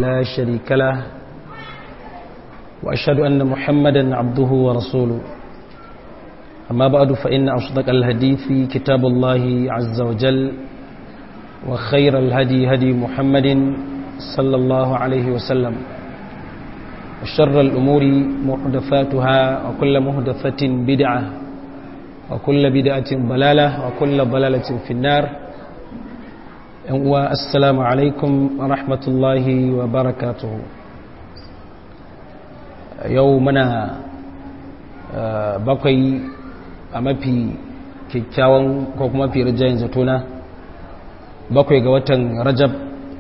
لا شريك له وأشهد أن محمدا عبده ورسوله أما بعد فإن أصدق الهدي كتاب الله عز وجل وخير الهدي هدي محمد صلى الله عليه وسلم وشر الأمور محدثاتها وكل محدثة بدعة وكل بدعة ضلالة وكل ضلالة في النار السلام عليكم ورحمة الله وبركاته يومنا bakwai a mafi kyakkyawan ko kuma mafi rijayen zatona bakwai ga watan rajab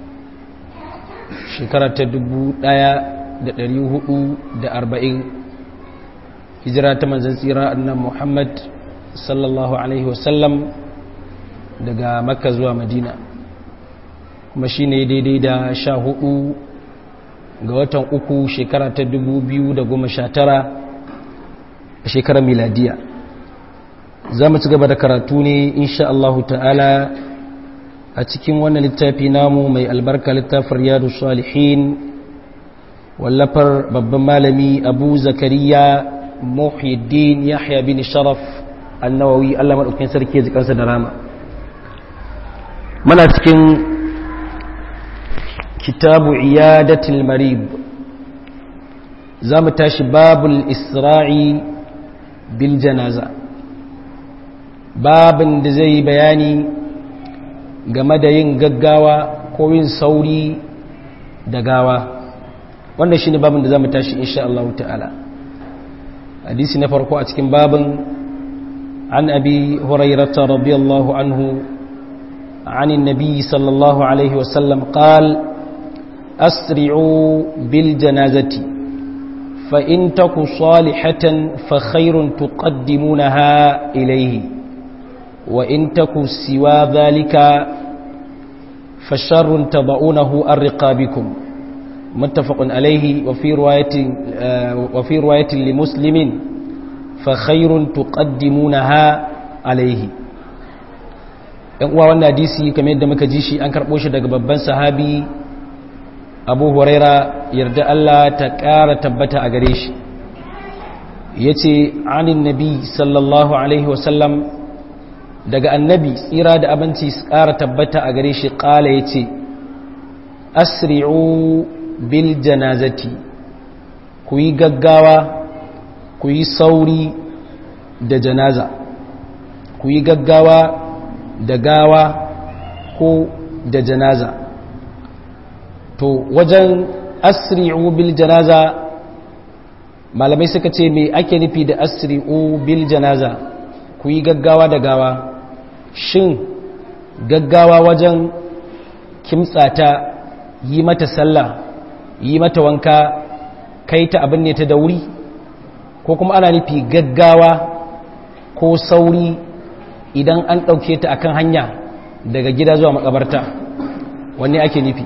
shekara ta dubu ɗaya da ɗari hudu da arba'in hijira ta manzan tsira annan muhammad sallallahu alaihi wasallam daga makka zuwa madina kuma shi ne daidai da sha hudu ga watan uku shekara ta dubu biyu da goma sha tara a shekarar miladiya za mu ci gaba da karatu ne insha Allah ta'ala a cikin wannan littafi namu mai albarka littafin riyadu salihin wallafar babban malami abu zakariya muhyiddin yahya bin sharaf annawawi Allah maɗaukin sarki ya jikansa da rama mana cikin kitabu iyadatul marib za mu tashi babul isra'i bil janaza babin da zai bayani game da yin gaggawa ko yin sauri da gawa wannan shine babin da zamu tashi insha Allah ta'ala hadisi na farko a cikin babin an abi hurairah radiyallahu anhu عن النبي صلى الله عليه وسلم قال أسرعوا بالجنازة فإن تك صالحة فخير تقدمونها إليه وإن تك سوى ذلك فشر تضعونه الرقابكم متفق عليه وفي رواية, وفي رواية لمسلم فخير تقدمونها عليه yan uwa wannan hadisi kamar yadda muka ji shi an karɓo shi daga babban sahabi abu huraira yarda Allah ta ƙara tabbata a gare shi ya ce anin nabi sallallahu alaihi wasallam daga annabi tsira da abinci su ƙara tabbata a gare shi ƙala ya ce asri'u bil janazati ku yi gaggawa ku yi sauri da janaza ku yi gaggawa da gawa ko da janaza to wajen asri'u bil janaza malamai suka ce me ake nufi da asri'u bil janaza ku yi gaggawa da gawa shin gaggawa wajen kimtsata yi mata sallah yi mata wanka kai ta abin ne ta da wuri ko kuma ana nufi gaggawa ko sauri idan an ɗauke ta akan hanya daga gida zuwa makabarta wanne ake nufi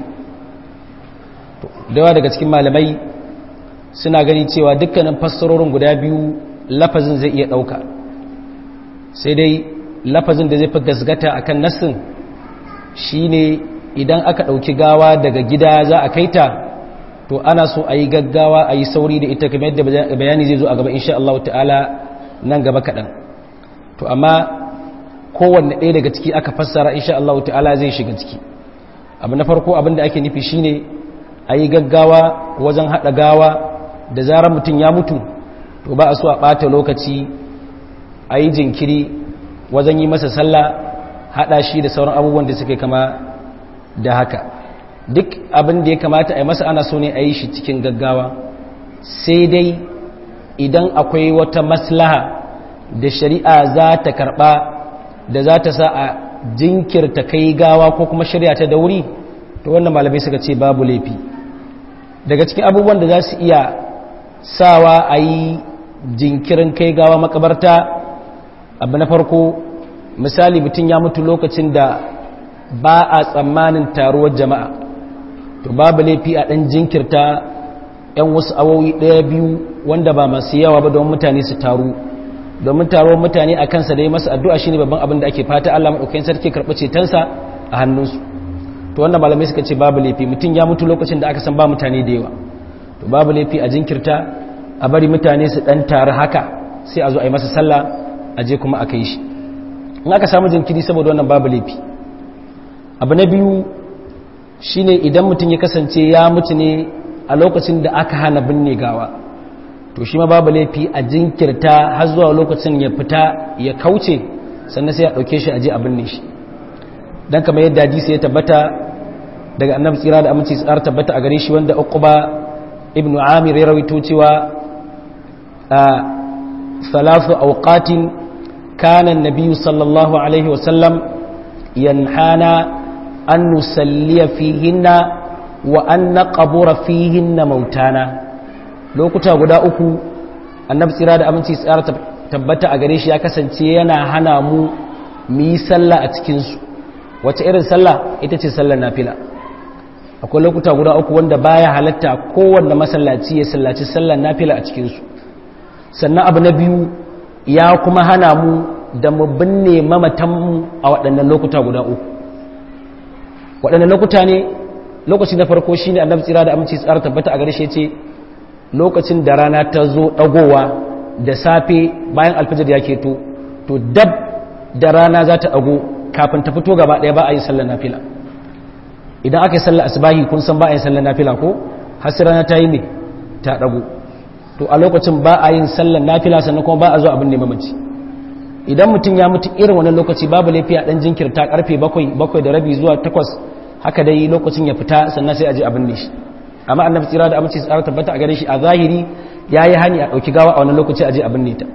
dawa daga cikin malamai suna gani cewa dukkanin fassarorin guda biyu lafazin zai iya ɗauka sai dai lafazin da zai fi gasgata a kan nassin shi ne idan aka ɗauki gawa daga gida za a kaita to ana so a yi gaggawa a yi sauri da ita kamar yadda bayani zai zo a gaba insha Allah ta'ala nan gaba kaɗan to amma kowanne ɗaya daga ciki aka fassara insha Allah ta'ala zai shiga ciki abu na farko abin da ake nufi shine a yi gaggawa wajen haɗa gawa da zarar mutum ya mutu to ba a so a ɓata lokaci a yi jinkiri wajen yi masa sallah haɗa shi da sauran abubuwan da suke kama da haka duk abin da ya kamata a yi masa ana so ne a yi shi cikin gaggawa sai dai idan akwai wata maslaha da shari'a za ta karɓa da za ta sa a jinkirta kai gawa ko kuma shari'a ta da wuri to wannan malamai suka ce babu laifi daga cikin abubuwan da za su iya sawa a yi jinkirin kai gawa makabarta abu na farko misali mutum ya mutu lokacin da ba a tsammanin taruwar jama'a to babu laifi a ɗan jinkirta 'yan wasu awowi ɗaya biyu wanda ba masu yawa ba don mutane su taru domin taruwar mutane a kansa da yi masa addu'a shi ne babban abin da ake fata Allah maɗaukakin sarki karɓi cetonsa a hannunsu to wannan malamai suka ce babu laifi mutum ya mutu lokacin da aka san ba mutane da yawa to babu laifi a jinkirta a bari mutane su dan taru haka sai a zo a yi masa sallah a je kuma a kai shi in aka samu jinkiri saboda wannan babu laifi abu na biyu shine idan mutum ya kasance ya mutu ne a lokacin da aka hana binne gawa to shi ma babu laifi a jinkirta har zuwa lokacin ya fita ya kauce sannan sai a ɗauke shi a je a binne shi don kamar yadda hadisi ya tabbata daga annabi tsira da aminci tsara tabbata a gare shi wanda uquba ibnu amir ya rawaito cewa a salafu awqatin kana an-nabiy sallallahu alaihi wa sallam yanhana an nusalliya fihinna wa an naqbura fihinna mautana lokuta guda uku annabi tsira da aminci tsara tabbata a gare shi ya kasance yana hana mu mu yi sallah a cikin su wace irin sallah ita ce sallar nafila akwai lokuta guda uku wanda baya halatta kowanne masallaci ya sallaci sallar nafila a cikinsu sannan abu na biyu ya kuma hana mu da mu binne mamatanmu a waɗannan lokuta guda uku waɗannan lokuta ne lokaci na farko shine annabi tsira da aminci tsara tabbata a gare shi ce lokacin da rana ta zo ɗagowa da safe bayan alfajir ya keto to dab da rana za ta ɗago kafin ta fito gaba ɗaya ba a yi sallar nafila idan aka yi sallar asibahi kun san ba a yi sallar nafila ko hasirana ta yi ne ta ɗago to a lokacin ba a yin sallar nafila sannan kuma ba a zo abin neman mace idan mutum ya mutu irin wannan lokaci babu laifi a ɗan jinkirta karfe bakwai bakwai da rabi zuwa takwas haka dai lokacin ya fita sannan sai a je abin ne shi amma annabi tsira da amince tsara tabbata a gare shi a zahiri ya yi hani a ɗauki gawa a wannan lokaci a je abin ne ta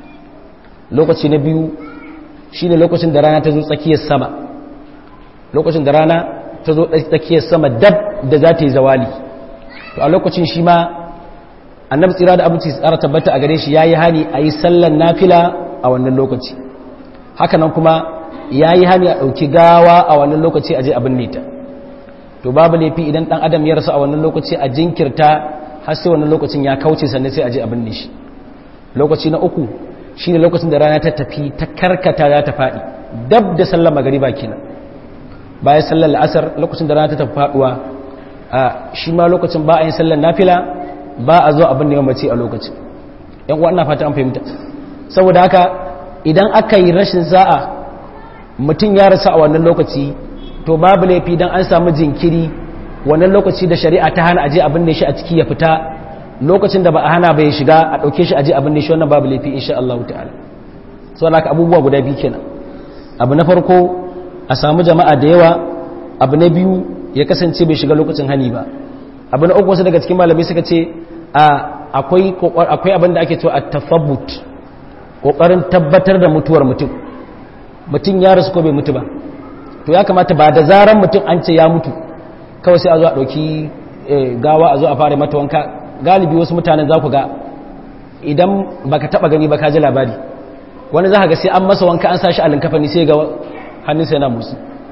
lokaci na biyu shi ne lokacin da rana ta zo tsakiyar sama lokacin da rana ta zo tsakiyar sama dab da za ta yi zawali to a lokacin shi ma annabi tsira da abinci tsara tabbata a gare shi ya yi hani a yi sallan nafila a wannan lokaci hakanan kuma ya yi hani a ɗauki gawa a wannan lokaci a je abin nita to babu laifi idan ɗan adam ya rasu a wannan lokaci a jinkirta har sai wannan lokacin ya kauce sannan sai a je abin ne shi lokaci na uku shi ne lokacin da rana ta tafi ta karkata za ta faɗi dab da sallar magariba kenan bayan sallar la'asar lokacin da rana ta tafi faɗuwa a shi ma lokacin ba a yin sallar nafila ba a zo abin neman mace a lokacin yan uwa ina fata an fahimta saboda haka idan aka yi rashin za'a mutum ya rasa a wannan lokaci to babu laifi dan an samu jinkiri wannan lokaci da shari'a ta hana aje abin da shi a ciki ya fita lokacin da ba a hana bai shiga a ɗauke shi aje abin da shi wannan babu laifi insha Allah ta'ala so alaka abubuwa guda biyu kenan abu na farko a samu jama'a da yawa abu na biyu ya kasance bai shiga lokacin hani ba abu na uku wasu daga cikin malamai suka ce akwai akwai abin da ake cewa at-tafabbut kokarin tabbatar da mutuwar mutum mutum ya rasu ko bai mutu ba to ya kamata ba da zaran mutum an ce ya mutu kawai sai a zo a ɗauki gawa a zo a fara mata wanka galibi wasu mutanen za ku ga idan baka taba gani ba ka ji labari wani za ka ga sai an masa wanka an sashi a linkafani sai ga hannunsa yana musu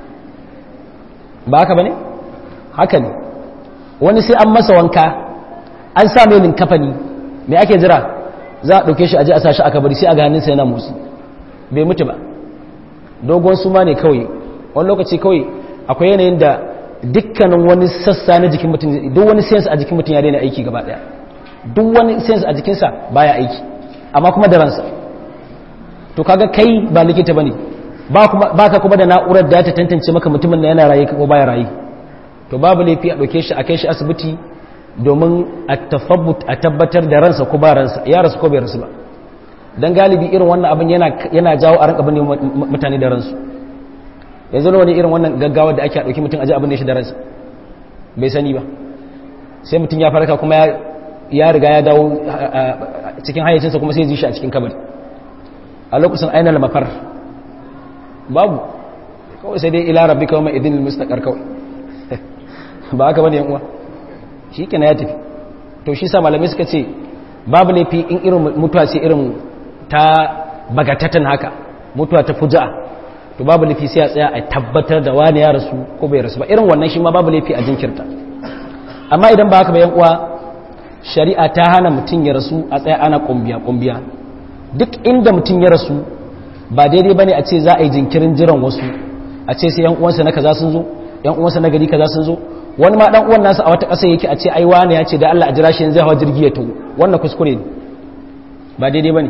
ba haka ba ne? haka ne wani sai an masa wanka an sa mai linkafani mai ake jira za a ɗauke shi a ji a sashi a kabari sai a ga hannunsa yana musu bai mutu ba dogon suma ne kawai wani lokaci kawai akwai yanayin da dukkanin wani sassa na jikin mutum duk wani sense a jikin mutum ya daina aiki gaba daya duk wani sense a jikinsa baya aiki amma kuma da ransa to kaga kai ba likita bane ba kuma baka kuma da na'urar da ta tantance maka mutumin da yana raye ko baya raye to babu laifi a dauke shi a kai shi asibiti domin a tafabbut a tabbatar da ransa ko ba ransa ya rasu ko bai rasu ba dan galibi irin wannan abin yana yana jawo a rinka bane mutane da ransu yanzu wani irin wannan gaggawa da ake ɗauki mutum aji abin da shi da ransa bai sani ba sai mutum ya farka kuma ya riga ya dawo cikin hayyacinsa kuma sai ji shi a cikin kabari a lokacin ainihin mafar babu kawai sai dai ila rabbi kawai mai idin mustaqar kawai ba haka bane yan uwa shi kenan ya tafi to shi sa malamai suka ce babu laifi in irin mutuwa ce irin ta bagatatan haka mutuwa ta fuja'a to babu laifi sai a tsaya a tabbatar da wani ya rasu ko bai rasu ba irin wannan shi ma babu laifi a jinkirta amma idan ba haka ba yan uwa shari'a ta hana mutum ya rasu a tsaya ana kumbiya kumbiya duk inda mutum ya rasu ba daidai bane a ce za a yi jinkirin jiran wasu a ce sai yan uwansa na kaza sun zo yan uwansa na gari kaza sun zo wani ma dan uwan nasa a wata ƙasa yake a ce ai wani ya ce da Allah a jira shi yanzu hawa jirgi ya tawo wannan kuskure ne ba daidai bane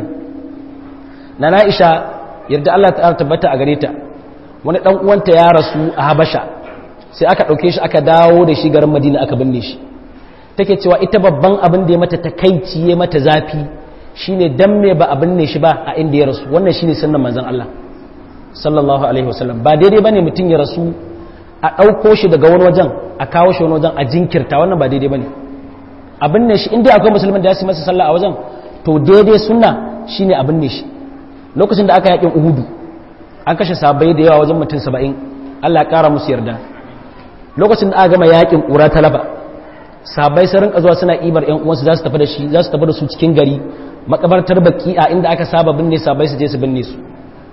na Aisha yarda Allah ta tabbata a gare ta wani dan uwanta ya rasu a Habasha sai aka dauke shi aka dawo da shi garin Madina aka binne shi take cewa ita babban abin da ya mata takaici ya mata zafi shine dan me ba a binne shi ba a inda ya rasu wannan shine sunnan manzon Allah sallallahu alaihi wasallam ba daidai bane mutum ya rasu a ɗauko shi daga wani wajen a kawo shi wani wajen a jinkirta wannan ba daidai bane abin ne shi inda akwai musulman da ya masa sallah a wajen to daidai sunna shine abin ne shi lokacin da aka yakin uhudu an kashe sabai da yawa wajen mutum saba'in Allah ya kara musu yarda lokacin da aka gama yakin ƙura talaba sabai sun rinka zuwa suna ibar yan uwansu za su tafi da shi za su tafi da su cikin gari makabartar baki'a inda aka saba binne sabai su je su binne su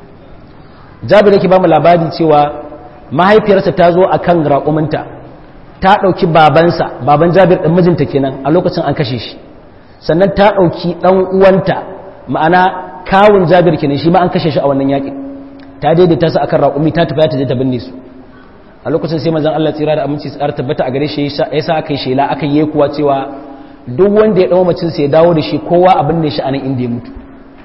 jabir yake ba mu labari cewa mahaifiyarsa ta zo a kan raƙuminta ta ɗauki babansa baban jabir ɗan mijinta kenan a lokacin an kashe shi sannan ta ɗauki ɗan uwanta ma'ana kawun jabir kenan shi ma an kashe shi a wannan yaƙin ta daidaita su akan raƙumi ta tafi ta je ta binne su a lokacin sai manzon Allah tsira da aminci tsara tabbata a gare shi ya sa aka yi shela aka yi kuwa cewa duk wanda ya ɗau macin sai ya dawo da shi kowa a binne shi a nan inda ya mutu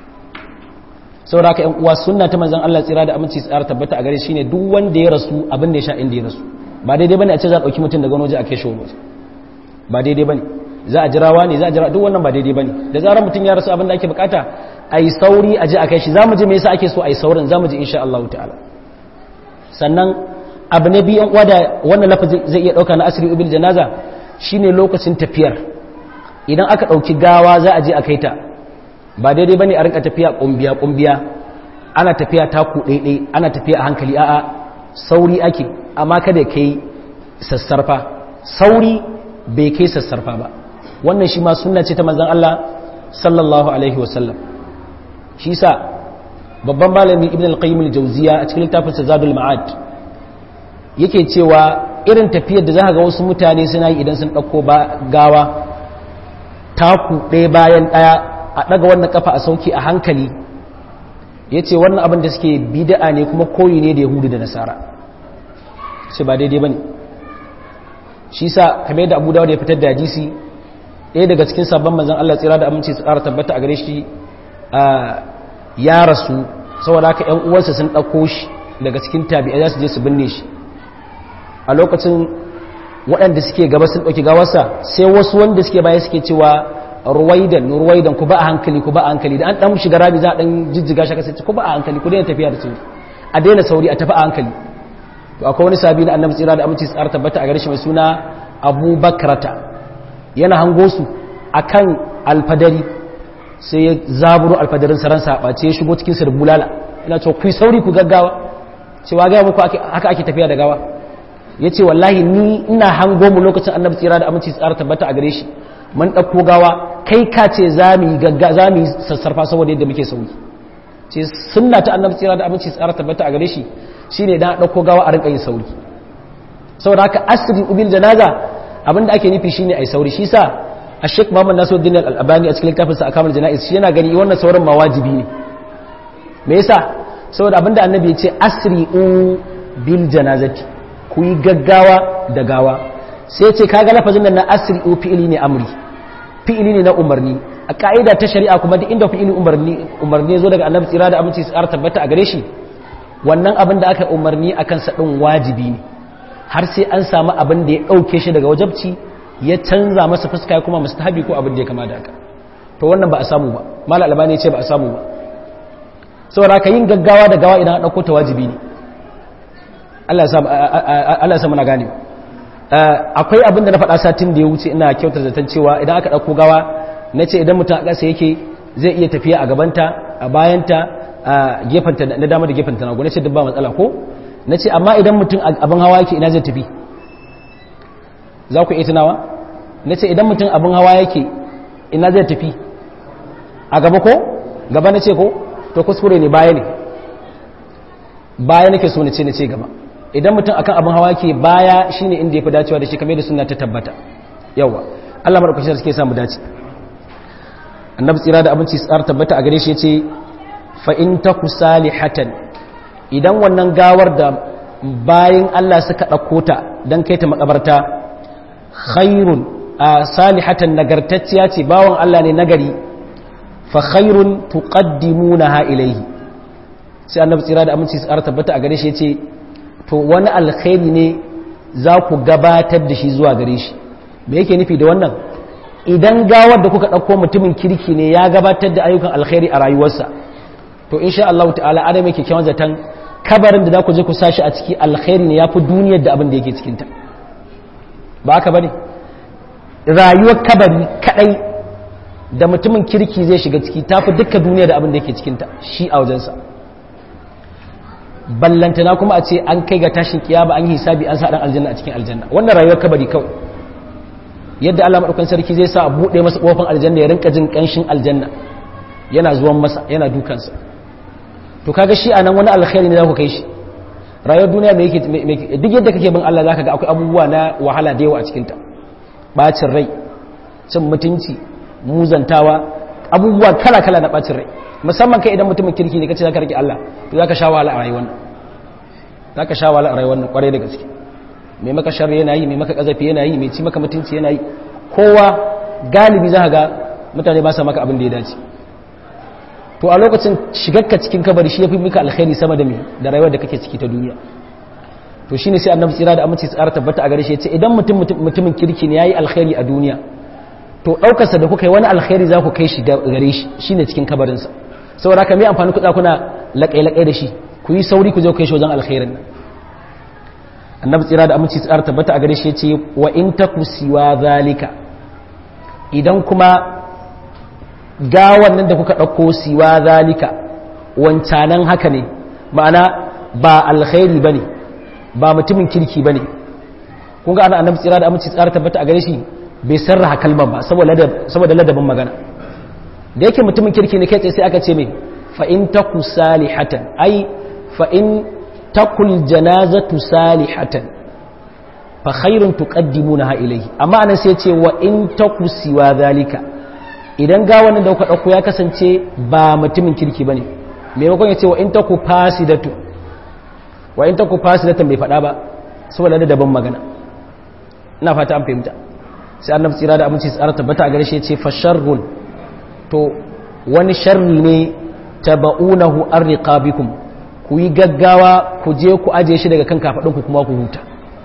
saboda haka ƴan uwa sunna ta manzon Allah tsira da aminci tsara tabbata a gare shi ne duk wanda ya rasu abin da ya sha inda ya rasu ba daidai bane a ce za a dauki mutum daga wani waje a kai shi wani waje ba daidai bane za a jirawa ne za a jira duk wannan ba daidai bane da zarar mutum ya rasu abin da ake bukata a yi sauri a je a kai shi za mu ji me yasa ake so a yi saurin za mu ji insha Allah ta'ala sannan abu na biyan uwa da wannan lafazi zai iya dauka na asiri ubil janaza shine lokacin tafiyar idan aka dauki gawa za a je a kai ta ba daidai bane a rinka tafiya kumbiya kumbiya ana tafiya taku daidai ana tafiya a hankali a'a sauri ake amma kada kai sassarfa sauri bai kai sassarfa ba wannan shi ma sunna ce ta manzon Allah sallallahu alaihi wasallam shi sa babban malami ibn al-qayyim al-jawziya a cikin littafin sa zadul ma'ad yake cewa irin tafiyar da za ga wasu mutane suna yi idan sun dauko gawa taku ɗaya bayan ɗaya a ɗaga wannan kafa a sauki a hankali ya ce wannan abin da suke bida'a ne kuma koyi ne da yahudu da nasara su ba daidai ba ne shi sa kamar yadda abu dawa da ya fitar da hadisi ɗaya daga cikin sabon manzan allah tsira da aminci su ƙara tabbata a gare shi ya rasu saboda haka ‘yan uwansa sun ɗauko shi daga cikin tabi'a za su je su binne shi a lokacin waɗanda suke gaba sun ɗauki gawarsa sai wasu wanda suke baya suke cewa ruwaidan ruwaidan ku ba a hankali ku ba a hankali da an dan shiga rami za a dan jijjiga shi kasance ku ba a hankali ku daina tafiya da sauri a daina sauri a tafi a hankali to akwai wani sabi na annabi tsira da aminci tsara tabbata a gare shi mai suna Abu Bakrata yana hango su akan alfadari sai ya zaburo alfadarin saran sa bace ya shigo cikin sir bulala ina cewa ku sauri ku gaggawa cewa ga muku haka ake tafiya da gawa yace wallahi ni ina hango mu lokacin annabi tsira da aminci tsara tabbata a gare shi mun ɗauko gawa kai ka ce za mu yi sassarfa saboda yadda muke sauyi ce sunna ta annabi tsira da abinci tsara tabbata a gare shi shine dan ɗauko gawa a rinka yin sauri saboda haka asiri ubil janaza abinda ake nufi shine ai sauri shi sa a sheik muhammad nasiruddin al-albani a cikin littafinsa a kamar jana'iz shi yana gani wannan sauran ma wajibi ne me yasa saboda abinda annabi ya ce asri bil janazati ku yi gaggawa da gawa sai ce kaga lafazin nan na asri fi'ili ne amri fi'ili ne na umarni a ka'ida ta shari'a kuma duk inda fi'ili umarni umarni zo daga annabi tsira da aminci tsara tabbata a gare shi wannan abin da aka umarni akan sa din wajibi ne har sai an samu abin da ya dauke shi daga wajabci ya canza masa fuska ya kuma mustahabi ko abin da ya kama da haka to wannan ba a samu ba mal albani ya ce ba a samu ba saboda ka yin gaggawa da gawa idan an dauko ta wajibi ne Allah ya sa Allah ya sa muna gane akwai abin da na faɗa satin da ya wuce ina kyautar zaton cewa idan aka ɗauko gawa na ce idan mutum a ƙasa yake zai iya tafiya a gabanta a bayanta a gefenta na dama da gefenta na na ce duk ba matsala ko na ce amma idan mutum abin hawa yake ina zai tafi za ku iya tunawa na ce idan mutum abin hawa yake ina zai tafi a gaba ko gaba na ce ko to kuskure ne baya ne baya nake so na ce na ce gaba idan mutum akan abin hawa ke baya shine inda ya fi dacewa da shi kamar da suna ta tabbata yawa Allah madaukakin sarki ya samu dace annabi tsira da abinci tsara tabbata a gare shi yace fa in taku salihatan idan wannan gawar da bayin Allah suka dauko ta dan kai ta makabarta khairun salihatan nagartacciya ce bawon Allah ne nagari fa khairun tuqaddimunaha ilayhi sai annabi tsira da aminci tsara tabbata a gare shi yace to wani alkhairi ne za ku gabatar da shi zuwa gare shi me yake nufi da wannan idan gawar da kuka ɗauko mutumin kirki ne ya gabatar da ayyukan alkhairi a rayuwarsa to insha Allah ta'ala adam yake kyawun zaton kabarin da za ku je ku sashi a ciki alkhairi ne ya fi duniyar da abin da yake cikinta ba haka ba ne rayuwar kabari kadai da mutumin kirki zai shiga ciki ta fi dukkan duniya da abin da yake cikinta shi a wajensa ballantana kuma a ce an kai ga tashin kiyama an yi hisabi an sa dan aljanna a cikin aljanna wannan rayuwar kabari kawai yadda Allah madaukakin sarki zai sa a bude masa kofar aljanna ya rinka jin kanshin aljanna yana zuwan masa yana dukansa to kaga shi anan wani alkhairi ne za ku kai shi rayuwar duniya me yake duk yadda kake bin Allah zaka ga akwai abubuwa na wahala da yawa a cikin ta bacin rai cin mutunci muzantawa abubuwa kala kala na bacin rai musamman kai idan mutumin kirki ne kace zaka rike Allah to zaka sha wahala a rayuwar nan zaka sha wahala a rayuwar nan kwarai da gaske mai maka sharri yana yi mai maka kazafi yana yi mai ci maka mutunci yana yi kowa galibi za ga mutane ba sa maka abin da ya dace to a lokacin shigarka cikin kabari shi ya fi maka alkhairi sama da mai da rayuwar da kake ciki ta duniya to shi ne sai annabi tsira da aminci tsara tabbata a gare shi ya ce idan mutum mutumin kirki ne ya yi alkhairi a duniya to ɗaukarsa da kuka yi wani alkhairi za ku kai shi gare shi shi ne cikin kabarinsa saboda haka mai amfani kuɗa kuna laƙai-laƙai da shi ku yi sauri ku je ku kai shi wajen alkhairin nan annabi tsira da aminci tsara tabbata a gare shi ya ce wa in taku siwa zalika idan kuma gawan nan da kuka ɗauko siwa zalika wancanan haka ne ma'ana ba alkhairi ba ne ba mutumin kirki ba ne kun ga ana annabi tsira da aminci tsara tabbata a gare shi bai sarraha kalmar ba saboda ladabin magana da yake mutumin kirki ne kai tsaye sai aka ce mai fa'in taku salihatan ai fa'in takul janazatu salihatan fa khairun tuqaddimunaha ilayhi amma anan sai ce wa in taku siwa zalika idan ga wannan da kuka dauko ya kasance ba mutumin kirki bane maimakon ya ce wa in taku fasidatu wa in taku fasidatan bai fada ba saboda da daban magana ina fata an fahimta sai annabi tsira da aminci tsara tabbata a gare shi ya ce fa sharrun to wani sharri ne taba'unahu an riqabikum ku yi gaggawa ku je ku aje shi daga kan kafaɗinku kuma ku huta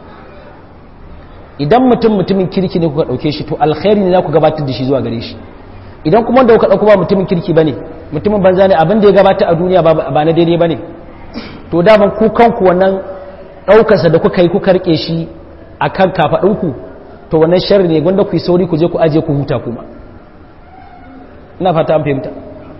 idan mutum mutumin kirki ne kuka ɗauke shi to alkhairi ne za ku gabatar da shi zuwa gare shi idan kuma da kuka ɗauko ba mutumin kirki ba ne mutumin banza ne abin da ya gabata a duniya ba na daidai ba ne to daman ku kanku wannan ɗaukarsa da kuka yi kuka rike shi a kan kafaɗinku to wannan sharri ne gwanda ku yi sauri ku je ku aje ku huta kuma ina fata an fahimta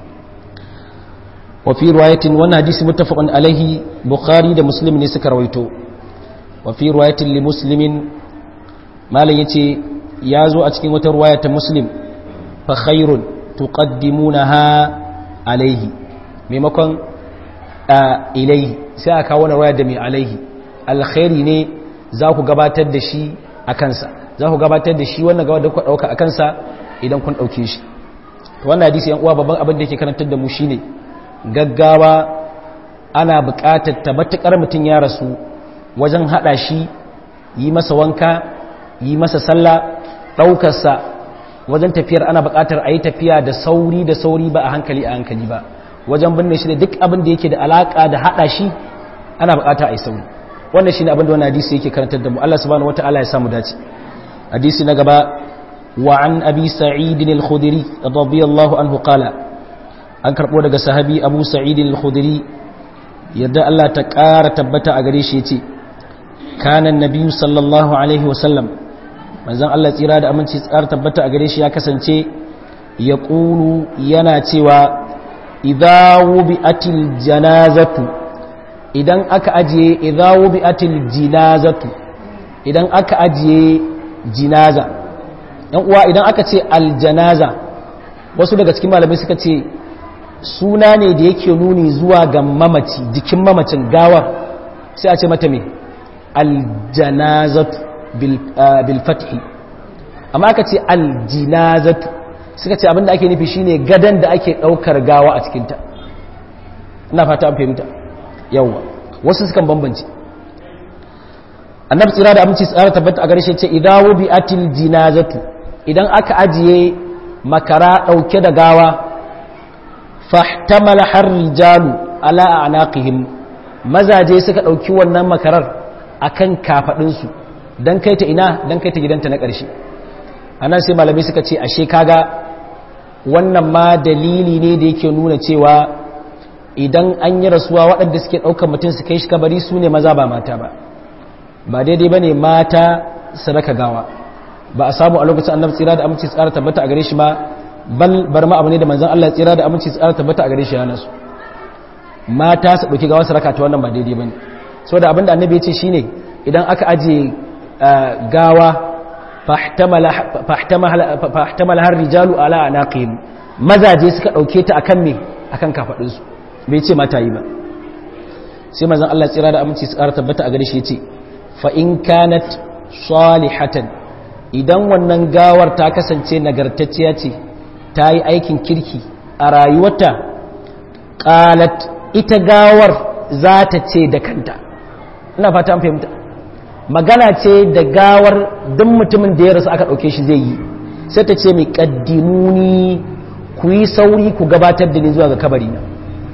وفي رواية وانا حديث متفق عليه بخاري ده مسلم ne suka rawaito وفي رواية لمسلم malam yace yazo a cikin wata riwaya ta muslim fa khairun tuqaddimunaha alaihi maimakon ilaihi sai aka kawo riwaya da mai alaihi alkhairi ne za ku gabatar da shi a kansa za ku gabatar da shi wannan gawa da kuka dauka a kansa idan kun dauke shi wannan hadisi yan uwa babban abin da yake karantar da mu shine gaggawa ana buƙatar ta matuƙar mutum ya rasu wajen haɗa shi yi masa wanka yi masa sallah ɗaukarsa wajen tafiyar ana buƙatar a yi tafiya da sauri da sauri ba a hankali a hankali ba wajen binne shi da duk abin da yake da alaƙa da haɗa shi ana buƙatar a yi sauri wannan shi ne abin da wani hadisi yake karantar da mu Allah subhanahu wata'ala ya samu dace hadisi na gaba wa an abi sa'idin al-khudri radiyallahu anhu qala an karɓo daga sahabi abu sa'idin al-khudri yadda Allah ta ƙara tabbata a gare shi ce kanan nabiyu sallallahu alaihi wasallam manzan Allah tsira da aminci tsara tabbata a gare shi ya kasance ya ƙulu yana cewa idawu bi atil janazatu idan aka ajiye idawu bi atil jinazatu idan aka ajiye jinaza yan uwa idan aka ce aljanaza wasu daga cikin malamai suka ce suna ne da yake nuni zuwa ga mamaci jikin mamacin gawar sai a ce mata me aljanazatu bil fathi amma aka ce aljinazatu suka ce abinda ake nufi shine gadan da ake daukar gawa a cikinta ina fata an fahimta yawa wasu sukan bambance annabi tsira da aminci tsara tabbata a garshe ce idan wubi atil jinazatu idan aka ajiye makara dauke da gawa fahtamala har rijalu ala anaqihim mazaje suka dauki wannan makarar akan kafadin su dan kai ta ina dan kai ta gidanta na karshe anan sai malamai suka ce ashe kaga wannan ma dalili ne da yake nuna cewa idan an yi rasuwa waɗanda suke ɗaukar mutum su kai shi kabari su ne maza ba mata ba ba daidai ba ne mata su raka gawa ba a samu a lokacin annabi tsira da aminci tsara tabbata a gare shi ma bal bar ma abu ne da manzon Allah tsira da aminci tsara tabbata a gare shi yana su mata su ɗauki gawa su raka ta wannan ba daidai ba ne saboda abinda annabi ya ce shine idan aka ajiye gawa fahtamala har rijalu ala anaqihim mazaje suka dauke ta akan me akan kafadin su bai ce mata yi ba sai manzon Allah tsira da aminci su ƙara tabbata a gare shi yace fa in kanat salihatan idan wannan gawar ta kasance nagartacciya ce ta yi aikin kirki a rayuwarta qalat ita gawar za ta ce da kanta ina fata an fahimta magana ce da gawar duk mutumin da ya rasu aka ɗauke shi zai yi sai ta ce mai ƙaddimuni ku yi sauri ku gabatar da ni zuwa ga kabari na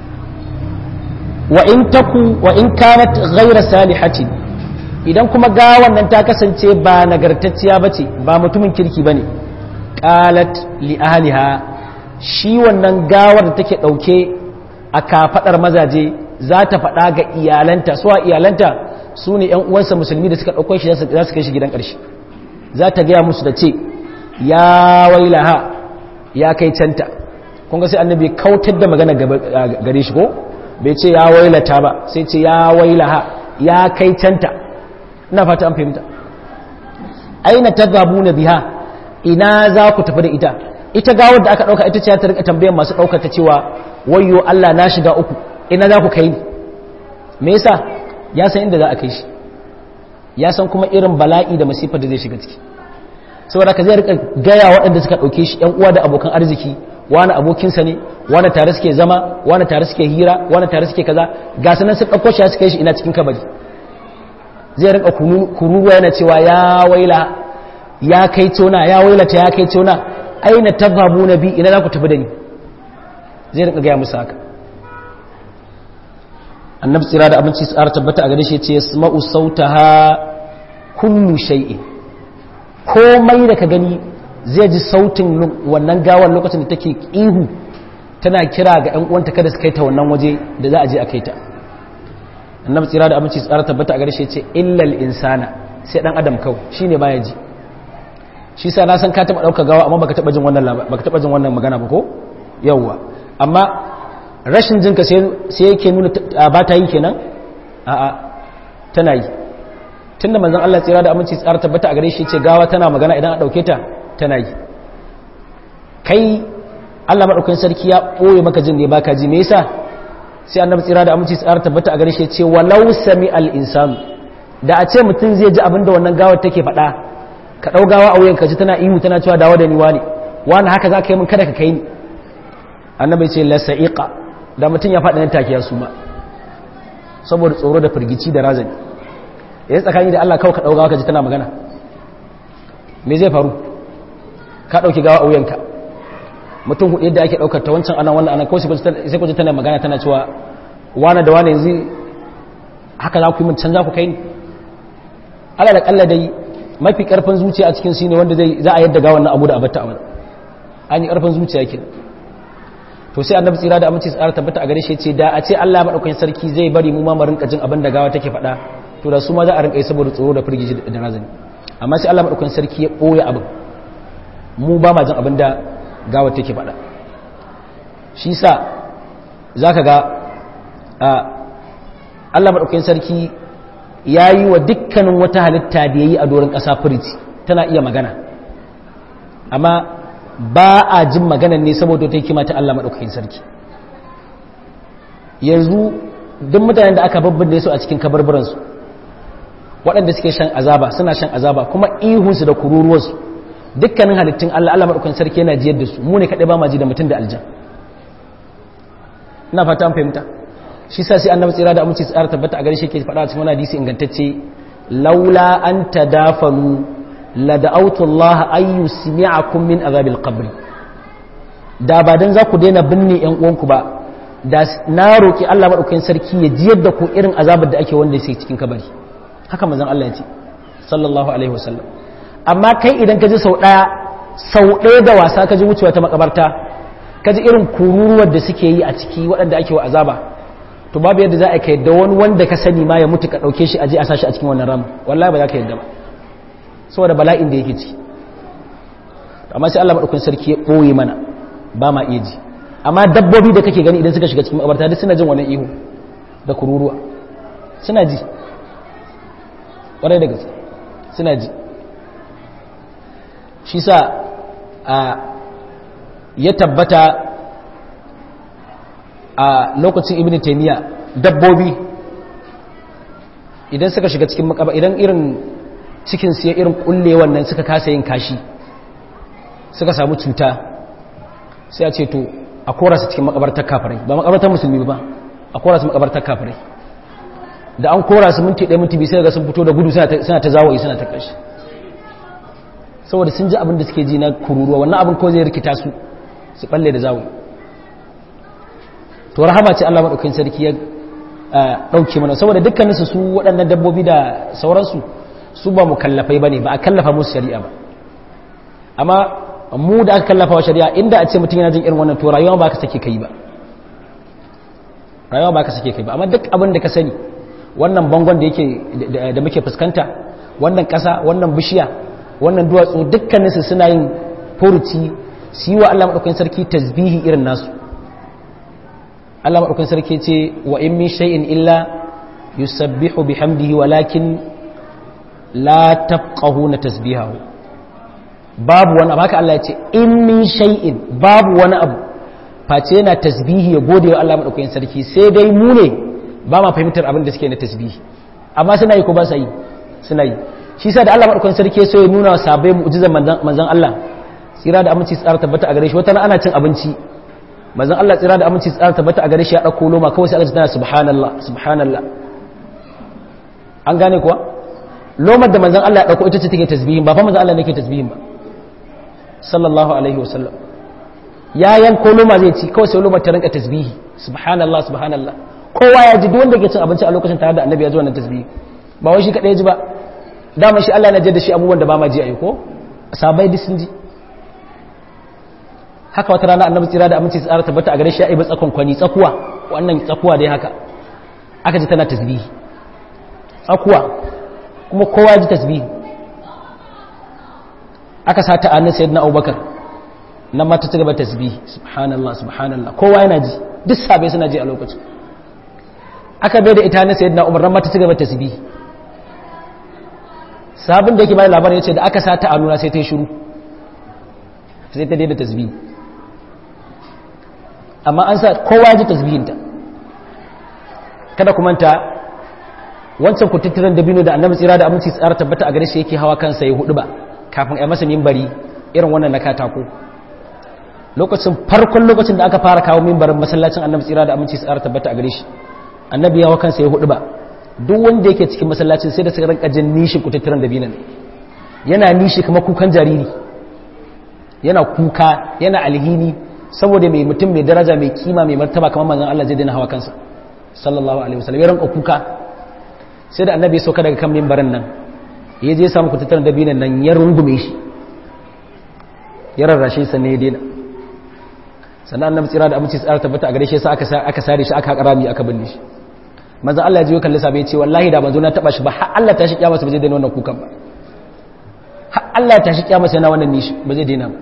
wa in taku wa in kanat ghayra salihatin idan kuma gawan nan ta kasance ba nagartacciya bace ba mutumin kirki bane qalat li ahliha shi wannan gawar da take ɗauke a kafadar mazaje za ta faɗa ga iyalanta suwa iyalanta su ne ‘yan uwansa musulmi da suka ɗauko shi za su kai shi gidan ƙarshe za ta gaya musu da ce ya wailaha ya kai canta kunga sai annabi kautar da magana gare shi ko bai ce ya wailata ba sai ce ya wailaha ya kai canta ina fata an fahimta aina ta gabu na biha ina za ku tafi da ita ita gawar da aka ɗauka ita ce ta rika tambayan masu ɗaukar ta cewa wayo Allah na shiga uku ina za ku kai ni me yasa ya san inda za a kai shi ya san kuma irin bala'i da masifar da zai shiga ciki saboda ka zai rika gaya waɗanda suka ɗauke shi ‘yan uwa da abokan arziki wani abokinsa ne wani tare suke zama wani tare suke hira wani tare suke kaza ga sanan sun ɗauko shi ya suka shi ina cikin kabari zai rika kururuwa yana cewa ya waila ya kai tona ya wailata ya kai tona aina tabbabu na bi ina za ku tafi da ni zai rika gaya musu haka annabi tsira da abinci su ƙara tabbata a gare shi ce yasma'u sautaha kullu shay'in komai da ka gani zai ji sautin wannan gawar lokacin da take ihu tana kira ga ƴan uwanta kada su kai ta wannan waje da za a je a kai ta annabi tsira da abinci su ƙara tabbata a gare shi ce illal insana sai dan adam kawai shine baya ji shi sa na san ka taba dauka gawa amma baka taba jin wannan baka taba jin wannan magana ba ko yawwa amma rashin jinka sai yake nuna ba ta yi kenan a'a tana yi tunda manzon Allah tsira da aminci tsara tabbata a gare shi ce gawa tana magana idan a dauke ta tana yi kai Allah madaukakin sarki ya boye maka jin ne baka ji me yasa sai annabi tsira da aminci tsara tabbata a gare shi ce walau sami al insanu da a ce mutum zai ji abinda wannan gawar take faɗa ka dau gawa a wuyan ka ji tana ihu tana cewa dawo da ni wani wani haka za ka yi min kada ka kai ni annabi ce la sa'iqa da mutum ya faɗi nan take ya suma saboda tsoro da firgici da razani yanzu tsakani da Allah kawai ka ɗauka ka ji tana magana me zai faru ka ɗauki gawa a wuyanka mutum hudu yadda ake ɗaukar ta wancan anan wannan anan kawai sai ku ji tana magana tana cewa wane da wane yanzu haka za ku yi mun can za ku kai ni ala da kalla dai mafi karfin zuciya a cikin ne wanda zai za a yadda gawan na abu da abatta a wani an yi karfin zuciya kenan to sai annabi tsira da aminci tsara tabbata a gare shi ce da a ce Allah madaukakin sarki zai bari mu ma mu rinka jin abin da gawa take faɗa to da su ma za a rinka yi saboda tsoro da firgici da razani amma sai Allah madaukakin sarki ya boye abin mu ba ma jin abin da gawa take faɗa shi sa zaka ga Allah madaukakin sarki ya yi wa dukkanin wata halitta da ya yi a doron ƙasa firici tana iya magana amma ba a jin maganan ne saboda ta hikima ta Allah maɗaukakin sarki yanzu duk mutanen da aka babban da su a cikin kabarbaransu waɗanda suke shan azaba suna shan azaba kuma ihunsu da kururuwarsu dukkanin halittun Allah Allah maɗaukakin sarki yana jiyar da su mu ne kaɗai ba ma ji da mutum da aljan ina fata an fahimta shi sa sai annabi tsira da aminci tsara tabbata a gare shi ke faɗa cikin wani hadisi ingantacce laula an tadafanu la da'awtu Allah ay yusmi'akum min azabil qabr da ba dan za ku daina binne yan uwanku ba da na roki Allah madaukakin sarki ya jiyar da ku irin azabar da ake wanda yake cikin kabari haka manzon Allah ya ce sallallahu alaihi wasallam amma kai idan ka ji sau daya sau daya da wasa ka ji wucewa ta makabarta ka ji irin kururuwar da suke yi a ciki waɗanda ake wa azaba to babu yadda za a kai da wani wanda ka sani ma ya mutu ka ɗauke shi aje a sashi a cikin wannan ramu wallahi ba za ka yadda ba saboda bala'in da yake ci amma sai Allah madaukakin sarki ya ɓoye mana ba ma iya ji amma dabbobi da kake gani idan suka shiga cikin makabarta duk suna jin wannan ihu da kururuwa suna ji ƙwarai da gaske suna ji shi sa a ya tabbata a lokacin ibn taymiya dabbobi idan suka shiga cikin makaba idan irin cikin su ya irin kulle wannan suka kasa yin kashi suka samu cuta sai a ce to a kora su cikin makabartar kafirai ba makabartar musulmi ba a kora su makabartar kafirai da an kora su minti ɗaya minti biyu sai ga sun fito da gudu suna ta zawo suna ta kashi saboda sun ji abin da suke ji na kururuwa wannan abin ko zai rikita su su balle da zawo to rahama ce Allah madaukakin sarki ya dauke mana saboda dukkanin su waɗannan dabbobi da sauransu su ba mukallafai bane ba a kallafa musu shari'a ba amma mu da aka kallafa wa shari'a inda a ce mutum yana jin irin wannan to rayuwa ba ka sake kai ba rayuwa ba ka sake kai ba amma duk abin da ka sani wannan bangon da yake da muke fuskanta wannan ƙasa wannan bishiya wannan duwatsu dukkaninsu suna yin furuci su yi wa Allah maɗaukakin sarki tasbihi irin nasu Allah maɗaukakin sarki ce wa in min shay'in illa yusabbihu bihamdihi walakin la tafqahuna tasbihahu babu wani abu haka Allah ya ce in min shay'in babu wani abu face yana tasbihi ya gode wa Allah maɗaukakin sarki sai dai mu ne ba ma fahimtar abin da suke na tasbihi amma suna yi ko ba sa yi suna yi shi sa da Allah maɗaukakin sarki so ya nuna wa sabai mu'jizar manzon Allah tsira da aminci tsara tabbata a gare shi wata ana cin abinci manzon Allah tsira da aminci tsara tabbata a gare shi ya ɗauko loma kawai sai aka ji tana subhanallah subhanallah an gane kuwa lomar da manzon Allah ya ɗauko ita ce take tasbihin ba fa manzon Allah ne ke tasbihin ba sallallahu alaihi wasallam ya yanko loma zai ci kawai sai lomar ta rinka tasbihi subhanallah subhanallah kowa ya ji duk wanda ke cin abinci a lokacin tare da annabi ya ji wannan tasbihi ba wai shi kadai ya ji ba dama shi Allah na jadda shi abubuwan da ba ma ji ayi ko sabai duk sun ji haka wata rana annabi tsira da aminci tsara tabbata a gare shi ya ibi tsakon kwani tsakuwa wannan tsakuwa dai haka aka ji tana tasbihi tsakuwa kuma kowa ji tasbihi aka sa ta annin sayyidina abubakar nan ma ta ci gaba tasbihi subhanallah subhanallah kowa yana ji duk sabai suna ji a lokacin aka bai da ita na sayyidina umar nan ma ta ci gaba tasbihi sabon da yake bayan labarin ya ce da aka sa ta a nuna sai ta yi shuru sai ta daida tasbihi amma an sa kowa ji tasbihinta kada ku manta wancan kututturen dabino da annabi tsira da aminci tsara tabbata a gare shi yake hawa kansa ya hudu ba kafin a masa mimbari irin wannan na katako lokacin farkon lokacin da aka fara kawo mimbarin masallacin annabi tsira da aminci tsara tabbata a gare shi annabi ya hawa kansa ya hudu ba duk wanda yake cikin masallacin sai da suka rinka jin nishin kututturen dabinan yana nishi kamar kukan jariri yana kuka yana alhini saboda mai mutum mai daraja mai kima mai martaba kamar manzon Allah zai daina hawa kansa sallallahu alaihi wasallam ya rinka kuka sai da annabi ya sauka daga kan mimbarin nan ya je samu kututturen dabinan nan ya rungume shi ya rarrashe sa ne ya daina sannan annabi tsira da aminci tsara tabbata a gare shi sai aka aka sare shi aka karami aka binne shi manzon Allah ya ji kalli sabai ce wallahi da manzo na taba shi ba har Allah ta shi kiyama ba zai daina wannan kukan ba har Allah ta shi kiyama sai na wannan nishi ba zai daina ba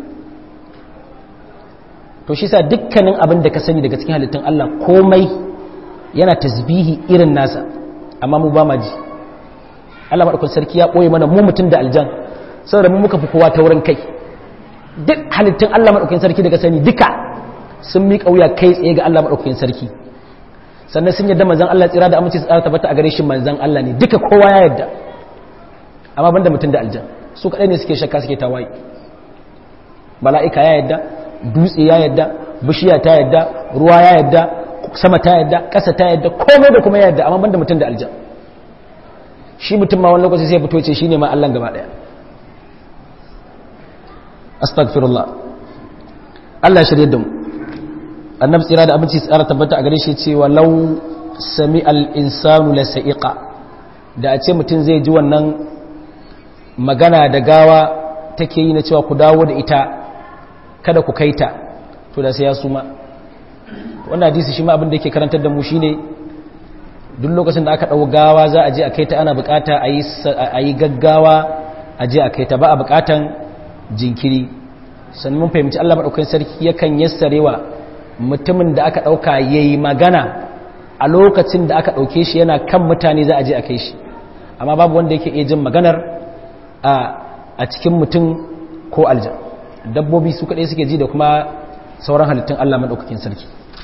to shi sa dukkanin abin da ka sani daga cikin halittun Allah komai yana tasbihi irin nasa amma mu ba ma ji Allah madaukakin sarki ya boye mana mu mutun da aljan saboda mu muka fi kowa ta wurin kai duk halittun Allah madaukakin sarki daga sani duka sun miƙa wuya kai tsaye ga Allah madaukakin sarki sannan sun yadda manzan Allah tsira da aminci tsara tabbata a gare shi manzan Allah ne duka kowa ya yadda amma banda mutum da aljan su kadai ne suke shakka suke tawaye mala'ika ya yadda dutse ya yadda bishiya ta yadda ruwa ya yadda sama ta yadda ƙasa ta yadda komai da kuma ya yadda amma banda mutum da aljan shi mutum ma wani lokaci sai fito ce shine ma Allah gaba daya astaghfirullah Allah shirye da mu annabi tsira da abinci tsara tabbata a gare shi cewa law sami al-insanu la sa'iqa da a ce mutum zai ji wannan magana da gawa take yi na cewa ku dawo da ita kada ku kaita to da sai ya suma wannan hadisi shi ma abin da yake karantar da mu shine duk lokacin da aka dau gawa za a je a kaita ana bukata a yi gaggawa a je a kaita ba a bukatan jinkiri sannan mun fahimci Allah madaukakin sarki yakan yassarewa mutumin da aka dauka yayi magana a lokacin da aka dauke shi yana kan mutane za a je a kai shi amma babu wanda yake iya jin maganar a cikin mutum ko aljan dabbobi su kaɗai suke ji da kuma sauran halittun Allah maɗaukakin sarki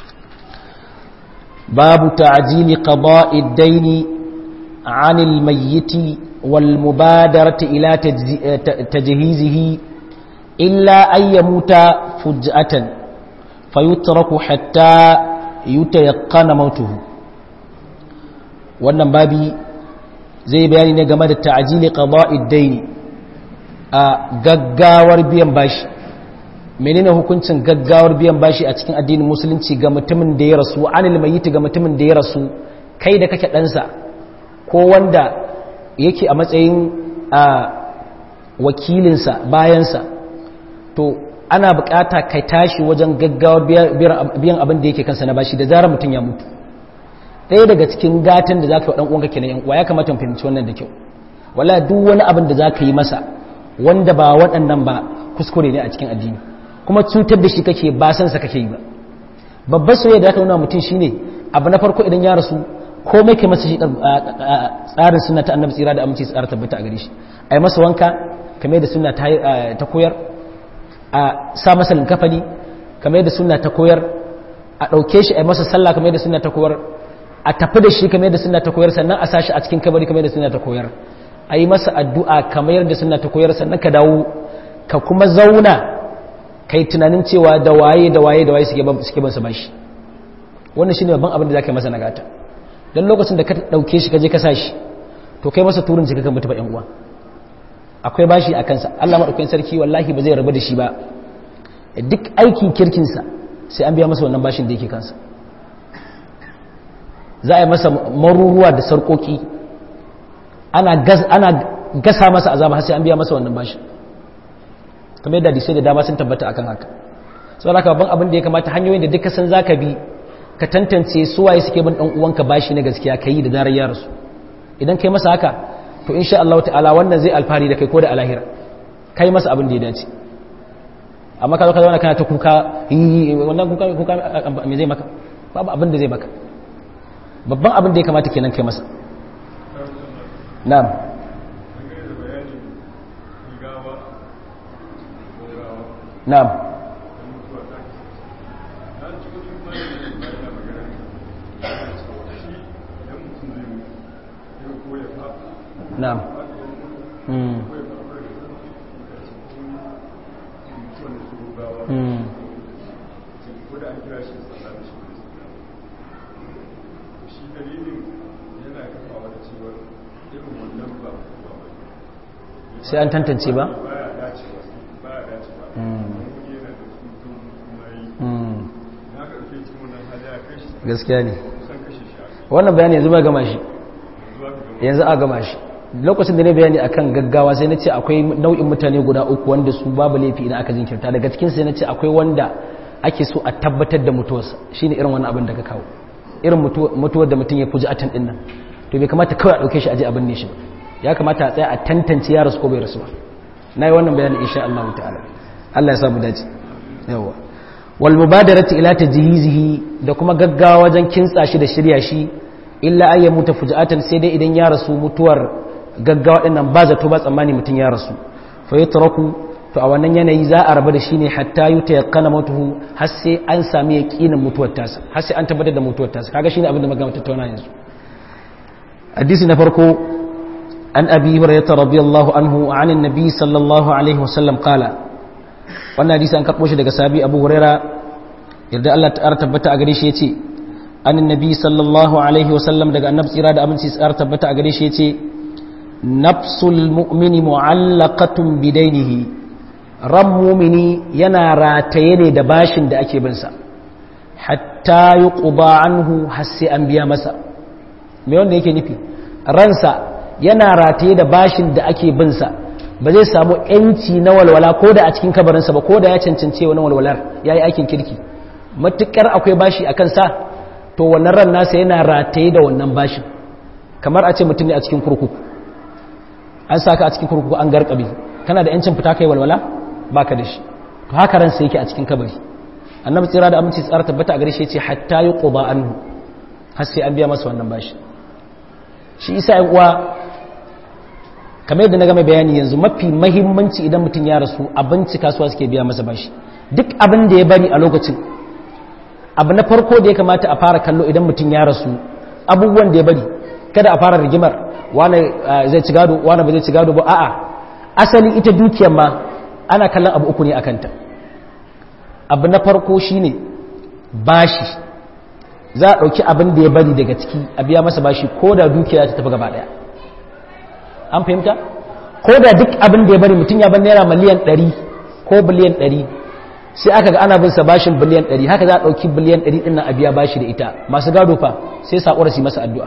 babu ta'ajili qada'i daini 'anil mayyiti wal mubadarati ila tajhizihi illa an yamuta fuj'atan fayutraku hatta yutayaqqana mautuhu wannan babi zai bayani ne game da ta'ajili qada'id daini a gaggawar biyan bashi menene hukuncin gaggawar biyan bashi a cikin addinin musulunci ga mutumin da ya rasu anil mayyit ga mutumin da ya rasu kai da kake ɗansa ko wanda yake a matsayin a wakilinsa bayansa to ana bukata kai tashi wajen gaggawar biyan abin da yake kansa na bashi da zarar mutum ya mutu ɗaya daga cikin gatan da za ka yi wa ɗan'uwanka kenan yan uwa ya kamata mu fahimci wannan da kyau wala duk wani abin da za ka yi masa wanda ba waɗannan ba kuskure ne a cikin addini kuma cutar da shi kake ba san sa kake yi ba babbar soyayya da aka nuna mutum shine abu na farko idan ya rasu komai kai masa shi tsarin sunna ta annabi tsira da aminci tsara tabbata a gare shi ai masa wanka kamar da sunna ta koyar a sa masa linkafani kamar da sunna ta koyar a ɗauke shi ai masa sallah kamar da sunna ta koyar a tafi da shi kamar da sunna ta koyar sannan a sashi a cikin kabari kamar da sunna ta koyar a yi masa addu'a kamar da sunna ta koyar sannan ka dawo ka kuma zauna kai tunanin cewa da waye da waye da waye suke bansa bashi wannan shine babban abin da zaka yi masa nagata dan lokacin da ka dauke shi ka je ka sashi to kai masa turin jika kan mutu ba yan uwa akwai bashi a kansa Allah madaukakin sarki wallahi ba zai rabu da shi ba duk aikin kirkin sa sai an biya masa wannan bashin da yake kansa za a yi masa maruruwa da sarkoki ana gasa masa azaba sai an biya masa wannan bashin kamar yadda disai da dama sun tabbata akan haka sau da babban abin da ya kamata hanyoyin da duka san zaka bi ka tantance suwaye suke bin dan uwanka bashi na gaskiya kai da zarar ya rasu idan kai masa haka to insha Allah ta'ala wannan zai alfari da kai ko da alahira kai masa abin da ya dace amma ka zo ka zauna kana ta kuka wannan kuka kuka me zai maka babu abin da zai maka babban abin da ya kamata kenan kai masa na'am na'am na'am mm mm sai an tantance ba? gaskiya ne wannan bayani yanzu ba gama shi yanzu a gama shi lokacin da ne bayani akan gaggawa sai na ce akwai nau'in mutane guda uku wanda su babu laifi idan aka jinkirta daga cikin sai na ce akwai wanda ake so a tabbatar da mutuwarsa shine irin wannan abin da ka kawo irin mutuwar da mutum ya fuji atan din nan to bai kamata kawai a dauke shi aje abin ne shi ba ya kamata a tsaya a tantance ya rasu ko bai rasu ba na yi wannan bayani insha Allah ta'ala Allah ya samu dace yawa wal mubadarati ila tajhizihi da kuma gaggawa wajen kintsa shi da shirya shi illa ayya muta fujatan sai dai idan ya rasu mutuwar gaggawa din nan ba zato ba tsammani mutun ya rasu fa yatraku to a wannan yanayi za a rabu da shi ne hatta yuta yaqana mutuhu har sai an sami yaqinin mutuwar tasa har sai an tabbatar da mutuwar tasa kaga shine abin da magana tattauna yanzu hadisi na farko an abi hurairah radiyallahu anhu an annabi sallallahu alaihi wasallam qala wannan hadisi an karbo shi daga sahabi abu hurairah yadda Allah ta tabbata a gare shi yace an annabi sallallahu alaihi wasallam daga annabi tsira da aminci tsar tabbata a gare shi yace nafsul mu'mini mu'allaqatun bidainihi ran mumini yana rataye ne da bashin da ake binsa hatta yuqba anhu har sai an biya masa me wanda yake nufi ransa yana rataye da bashin da ake binsa ba zai samu yanci na walwala ko da a cikin kabarinsa ba ko da ya cancance wani walwalar ya yi aikin kirki matuƙar akwai bashi a kansa to wannan ran nasa yana rataye da wannan bashin kamar a ce mutum ne a cikin kurkuku an saka a cikin kurkuku an garkabe kana da yancin fita kai walwala baka da shi to haka ransa yake a cikin kabari annabi tsira da aminci tsara tabbata a gare shi yace hatta yuqba anhu har sai an biya masa wannan bashi shi isa yan uwa kamar yadda na gama bayani yanzu mafi mahimmanci idan mutum ya rasu abinci kasuwa suke biya masa bashi duk abin da ya bari a lokacin abu na farko da ya kamata a fara kallo idan mutum ya rasu abubuwan da ya bari kada a fara rigimar wane zai ci gado wane ba zai ci gado ba a'a asali ita dukiyar ma ana kallon abu uku ne a kanta abu na farko shine bashi za a ɗauki abin da ya bari daga ciki a biya masa bashi ko da dukiya ta tafi gaba ɗaya an fahimta ko da duk abin da ya bari mutum ya bar naira miliyan 100 ko biliyan 100 sai aka ga ana bin sa bashin biliyan 100 haka za a dauki biliyan 100 din nan a biya bashi da ita masu gado fa sai sakura su masa addu'a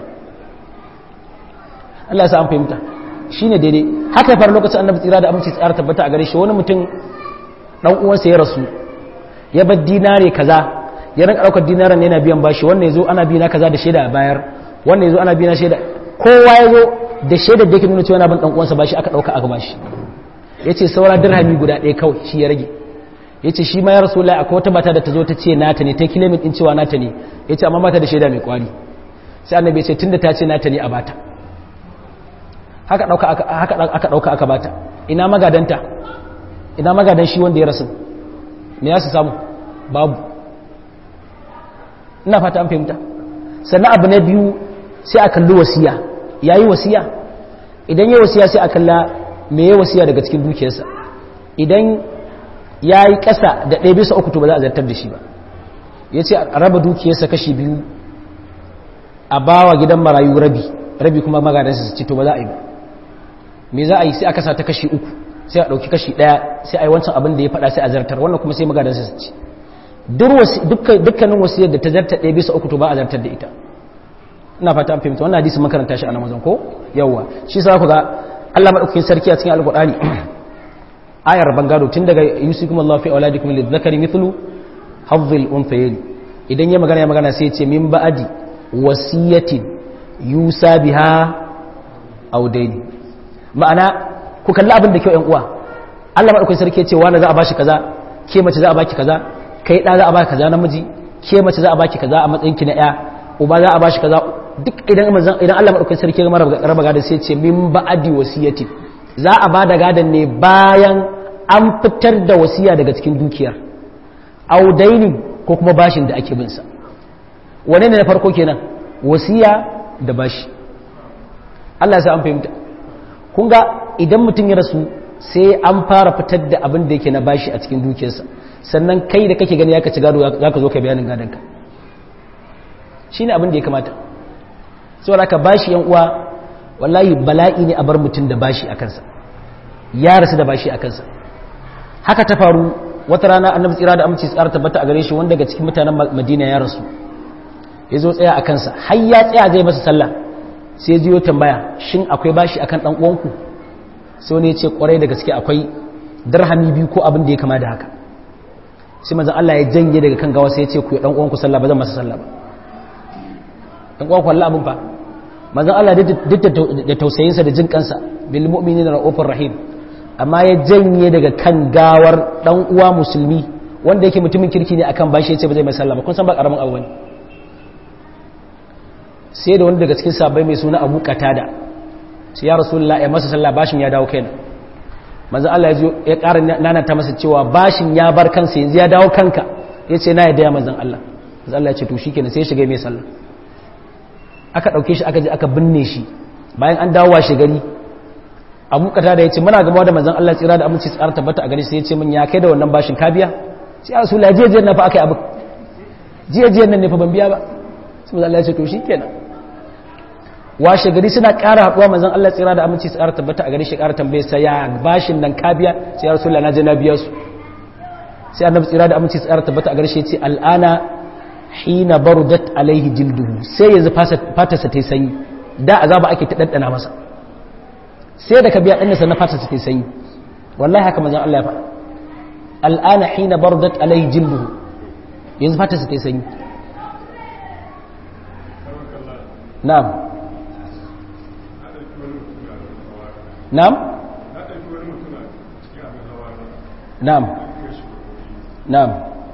Allah ya sa an fahimta shine daidai haka ya faru lokacin annabi tsira da aminci tsara tabbata a gare shi wani mutum dan uwansa ya rasu ya bar dinare kaza ya rinka daukar dinaran yana biyan bashi wannan yazo ana biya kaza da shaida a bayar wannan yazo ana biya shaida kowa yazo da shaidar da yake nuna cewa yana bin dan uwansa bashi aka dauka aka bashi yace saura dirhami guda ɗaya kawai shi ya rage yace shi ma ya rasulullahi akwai wata mata da ta zo ta ce nata ne ta kilomin din cewa nata ne yace amma mata da shaida mai kwari sai annabi ya ce tunda ta ce nata ne a bata haka dauka aka haka aka dauka aka bata ina magadanta ina magadan shi wanda ya rasu me ya su samu babu ina fata an fahimta sannan abu na biyu sai a kalli wasiya ya yi wasiya idan ya wasiya sai a kalla me ya wasiya daga cikin dukiyarsa idan ya yi ƙasa da ɗaya bisa uku to ba za a zartar da shi ba ya ce a raba dukiyarsa kashi biyu a ba wa gidan marayu rabi rabi kuma magadansa su ci to ba za a yi ba me za a yi sai a kasa ta kashi uku sai a ɗauki kashi ɗaya sai a yi wancan abin da ya faɗa sai a zartar wannan kuma sai magadansa su ci dukkanin wasiyar da ta zartar ɗaya bisa uku to ba a zartar da ita ina fata an fahimta wannan hadisi makaranta shi a namazan ko yawwa shi sa ku ga Allah madaukakin sarki a cikin alqur'ani ayar bangado tun daga yusikum Allah fi auladikum lidhakari mithlu hadhil unthayayn idan ya magana ya magana sai ya ce min ba'di wasiyatin yusa biha aw dayn ma'ana ku kalli abin da kyau yan uwa Allah madaukakin sarki ya ce wani za a bashi kaza ke mace za a baki kaza kai da za a baki kaza namiji ke mace za a baki kaza a matsayin ki na ya uba za a bashi kaza duk idan idan Allah madaukakin sarki ya raba gadan sai ce min ba'adi wasiyati za a bada gadan ne bayan an fitar da wasiya daga cikin dukiyar audaini ko kuma bashin da ake bin sa wane ne na farko kenan wasiya da bashi Allah ya sa an fahimta kun ga idan mutum ya rasu sai an fara fitar da abin da yake na bashi a cikin dukiyarsa sannan kai da kake gani ya ka ci gado za ka zo ka bayanin gadonka shi ne abin da ya kamata saboda ka bashi yan uwa wallahi bala'i ne a bar mutum da bashi a kansa ya rasu da bashi a kansa haka ta faru wata rana annabi tsira da amince tsara tabbata a gare shi wanda daga cikin mutanen madina ya rasu ya zo tsaya a kansa har ya tsaya zai masa sallah sai ya jiyo tambaya shin akwai bashi akan dan uwanku sai wani ya ce kwarai da gaske akwai darhami biyu ko abin da ya kama da haka sai manzon Allah ya janye daga kan gawa sai ya ce ku dan uwanku sallah ba zan masa sallah ba dan uwanku Allah abin fa manzon Allah duk da tausayinsa da jin kansa bil mu'minina raufur rahim amma ya janye daga kan gawar dan uwa musulmi wanda yake mutumin kirki ne akan bashi ya ce ba zai mai sallah ba kun san ba karamin abu bane sai da wani daga cikin sabai mai suna Abu Qatada sai ya rasulullah ya masa sallah bashin ya dawo kaina manzon Allah ya ya ƙara nanata masa cewa bashin ya bar kansa yanzu ya dawo kanka yace na yadda ya manzon Allah manzon Allah ya ce to shikenan sai ya shiga mai sallah aka ɗauke shi aka je aka binne shi bayan an dawo washe gari abu kata da ya ce muna gama da manzan Allah tsira da aminci tsara tabbata a gari sai ya ce min ya kai da wannan bashin ka biya sai ya rasu jiya jiya na fa aka yi abu jiya jiya nan ne fa ban biya ba sai manzan Allah ya ce to shi kenan washe gari suna ƙara haɗuwa manzon Allah tsira da aminci su ƙara tabbata a gari shi ƙara tambaye sa ya bashin nan ka biya sai ya rasulullah na je na biya su sai annabi tsira da aminci su ƙara tabbata a gari shi ya ce al'ana hina barudat alaihi jilduhu sai yanzu fatarsa ta yi sanyi da azaba ake ta ɗanɗana masa sai da ka biya ɗan na fatarsa ta yi sanyi wallahi haka manzon Allah ya faɗa al'ana hina barudat alaihi jilduhu yanzu fatarsa ta yi sanyi na'am na'am na'am na'am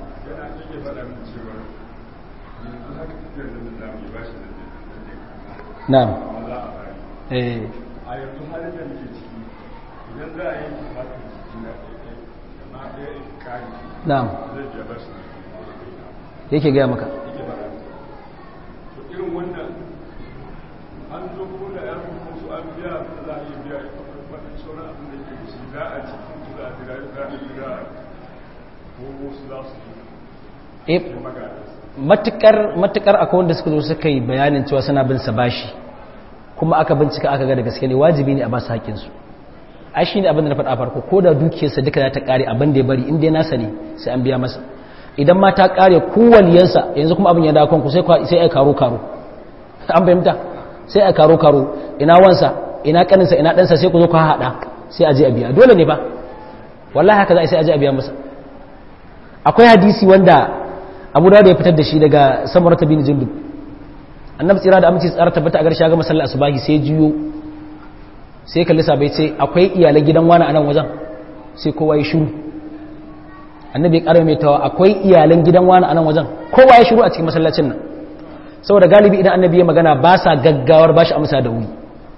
na'am eh a yanzu halin da muke ciki idan za a yi kifatin jiki na na ɗaya kari na'am zai biya bashi yake gaya maka yake ba to irin wannan an zo ko da ya kuma su an biya za a yi biya wani sauran abin da ke shi za a ci kun za a jira za a jira ko wasu za su eh yi magana matukar matukar akwai wanda suka zo suka yi bayanin cewa suna bin sa bashi kuma aka bincika aka ga da gaske ne wajibi ne a ba su haƙƙin su ai shine abin da na faɗa farko ko da dukiyarsa duka za ta ƙare abin da ya bari in dai nasa ne sai an biya masa idan ma ta ƙare kowaliyansa yanzu kuma abin ya dawo kanku sai kwa- sai ai karo karo an fahimta sai ai karo karo ina wansa ina kaninsa ina ɗansa sai ku zo ku haɗa sai a je a biya dole ne ba wallahi haka za a yi sai a je a biya masa akwai hadisi wanda abu da ya fitar da shi daga samar ta bin jindub annabi tsira da aminci tsara tabbata a garshe ga masallar asubahi sai juyo sai kalli sabai ce akwai iyalai gidan wani a nan wajen sai kowa ya shiru annabi ya ƙara mai tawa akwai iyalan gidan wani a nan wajen kowa ya shiru a cikin masallacin nan saboda galibi idan annabi ya magana ba sa gaggawar ba shi amsa da wuri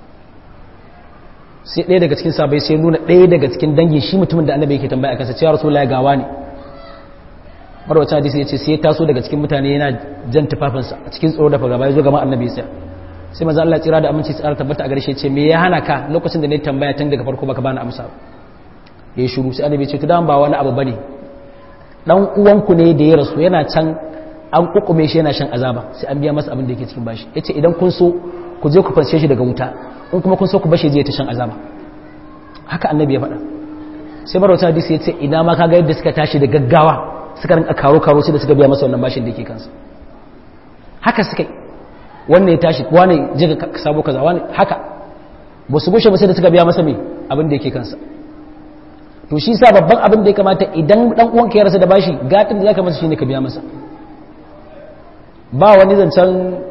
sai ɗaya daga cikin sabai sai nuna ɗaya daga cikin dangin shi mutumin da annabi yake tambaya a kansa cewa rasulullahi gawa ne marwacin hadisi ya ce sai ya taso daga cikin mutane yana jan tufafinsa a cikin tsoro da fagaba ya zo gama annabi ya sai maza Allah tsira da aminci tsara tabbata a garshe ce me ya hana ka lokacin da ne tambaya tun daga farko baka bani amsa ya yi shuru sai annabi ya ce to dan ba wani abu bane dan uwanku ne da ya rasu yana can an kukume shi yana shan azaba sai an biya masa abin da yake cikin bashi yace idan kun so ku je ku fanshe shi daga wuta in kuma kun so ku bashi je ta shan azaba haka annabi ya faɗa sai marwacin hadisi ya ce ina ma kaga yadda suka tashi da gaggawa suka rinka karo-karo sai da suka biya masa wannan bashin da ke kansa haka suka yi wannan ya tashi wani je ka sabo kaza wani haka ba su gushe ba sai da suka biya masa mai abin da yake kansa to shi sa babban abin da ya kamata idan dan uwan ka ya rasa da bashi gatin da zaka masa shine ka biya masa ba wani zancen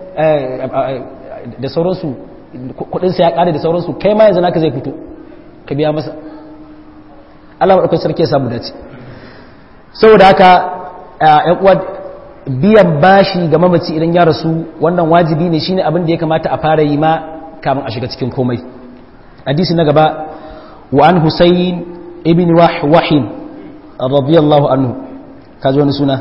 da sauransu kudin sa ya kare da sauransu kai ma yanzu naka zai fito ka biya masa Allah madaukakin sarki ya samu dace saboda haka ‘yan uwa biyan bashi ga mamaci idan ya rasu wannan wajibi ne shine abin da ya kamata a fara yi ma kamun a shiga cikin komai hadisi na gaba wa an husayn ibn wahwahin radiyallahu anhu kaji wani suna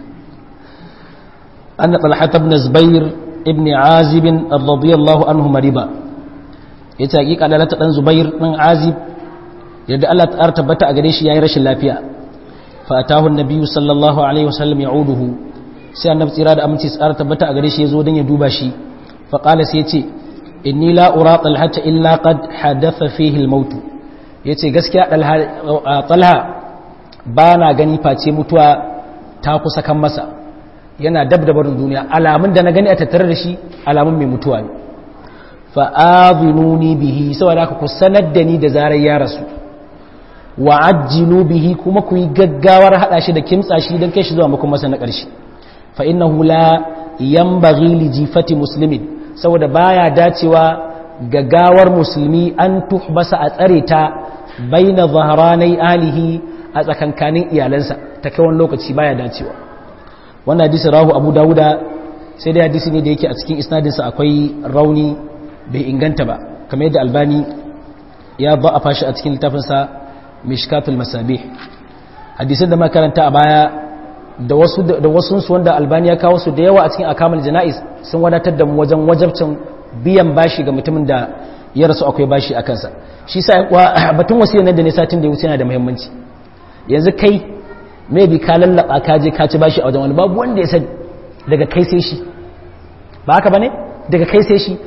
an talhat ibn zubair ibn azib radiyallahu anhu mariba yace hakika lalata dan zubair dan azib yadda Allah ta tabbata a gare shi yayin rashin lafiya فأتاه النبي صلى الله عليه وسلم يعوده sai annabi tsira da aminci tsara tabbata a gare shi yazo dan ya duba shi fa qala sai yace inni la ura talhata illa qad hadatha fihi al-maut yace gaskiya talha ba na gani face mutuwa ta kusa kan masa yana dab da barin duniya alamun da na gani a tattare da shi alamun mai mutuwa ne fa adhinuni bihi saboda haka ku sanar da ni da zarar ya rasu wa ajjilu bihi kuma ku yi gaggawar hada shi da kimtsa shi don kai shi zuwa makon masa na ƙarshe fa innahu la yanbaghi li jifati muslimin saboda baya dacewa gaggawar musulmi an tuhbasa a tsare ta baina zahranai alihi a tsakankanin iyalansa ta kai wani lokaci baya dacewa wannan hadisi rahu abu dawuda sai dai hadisi ne da yake a cikin isnadinsa akwai rauni bai inganta ba kamar yadda albani ya ba a fashi a cikin littafinsa mishkatul masabih hadisin da makaranta a baya da wasu da wasu su wanda albani ya kawo su da yawa a cikin akamul janais sun wadatar da mu wajen wajabcin biyan bashi ga mutumin da ya rasu akwai bashi a kansa shi sa batun wasiyar nan da ne satin da ya wuce yana da muhimmanci yanzu kai maybe ka lallaba ka je ka ci bashi a wajen wani babu wanda ya sani daga kai sai shi ba haka bane daga kai sai shi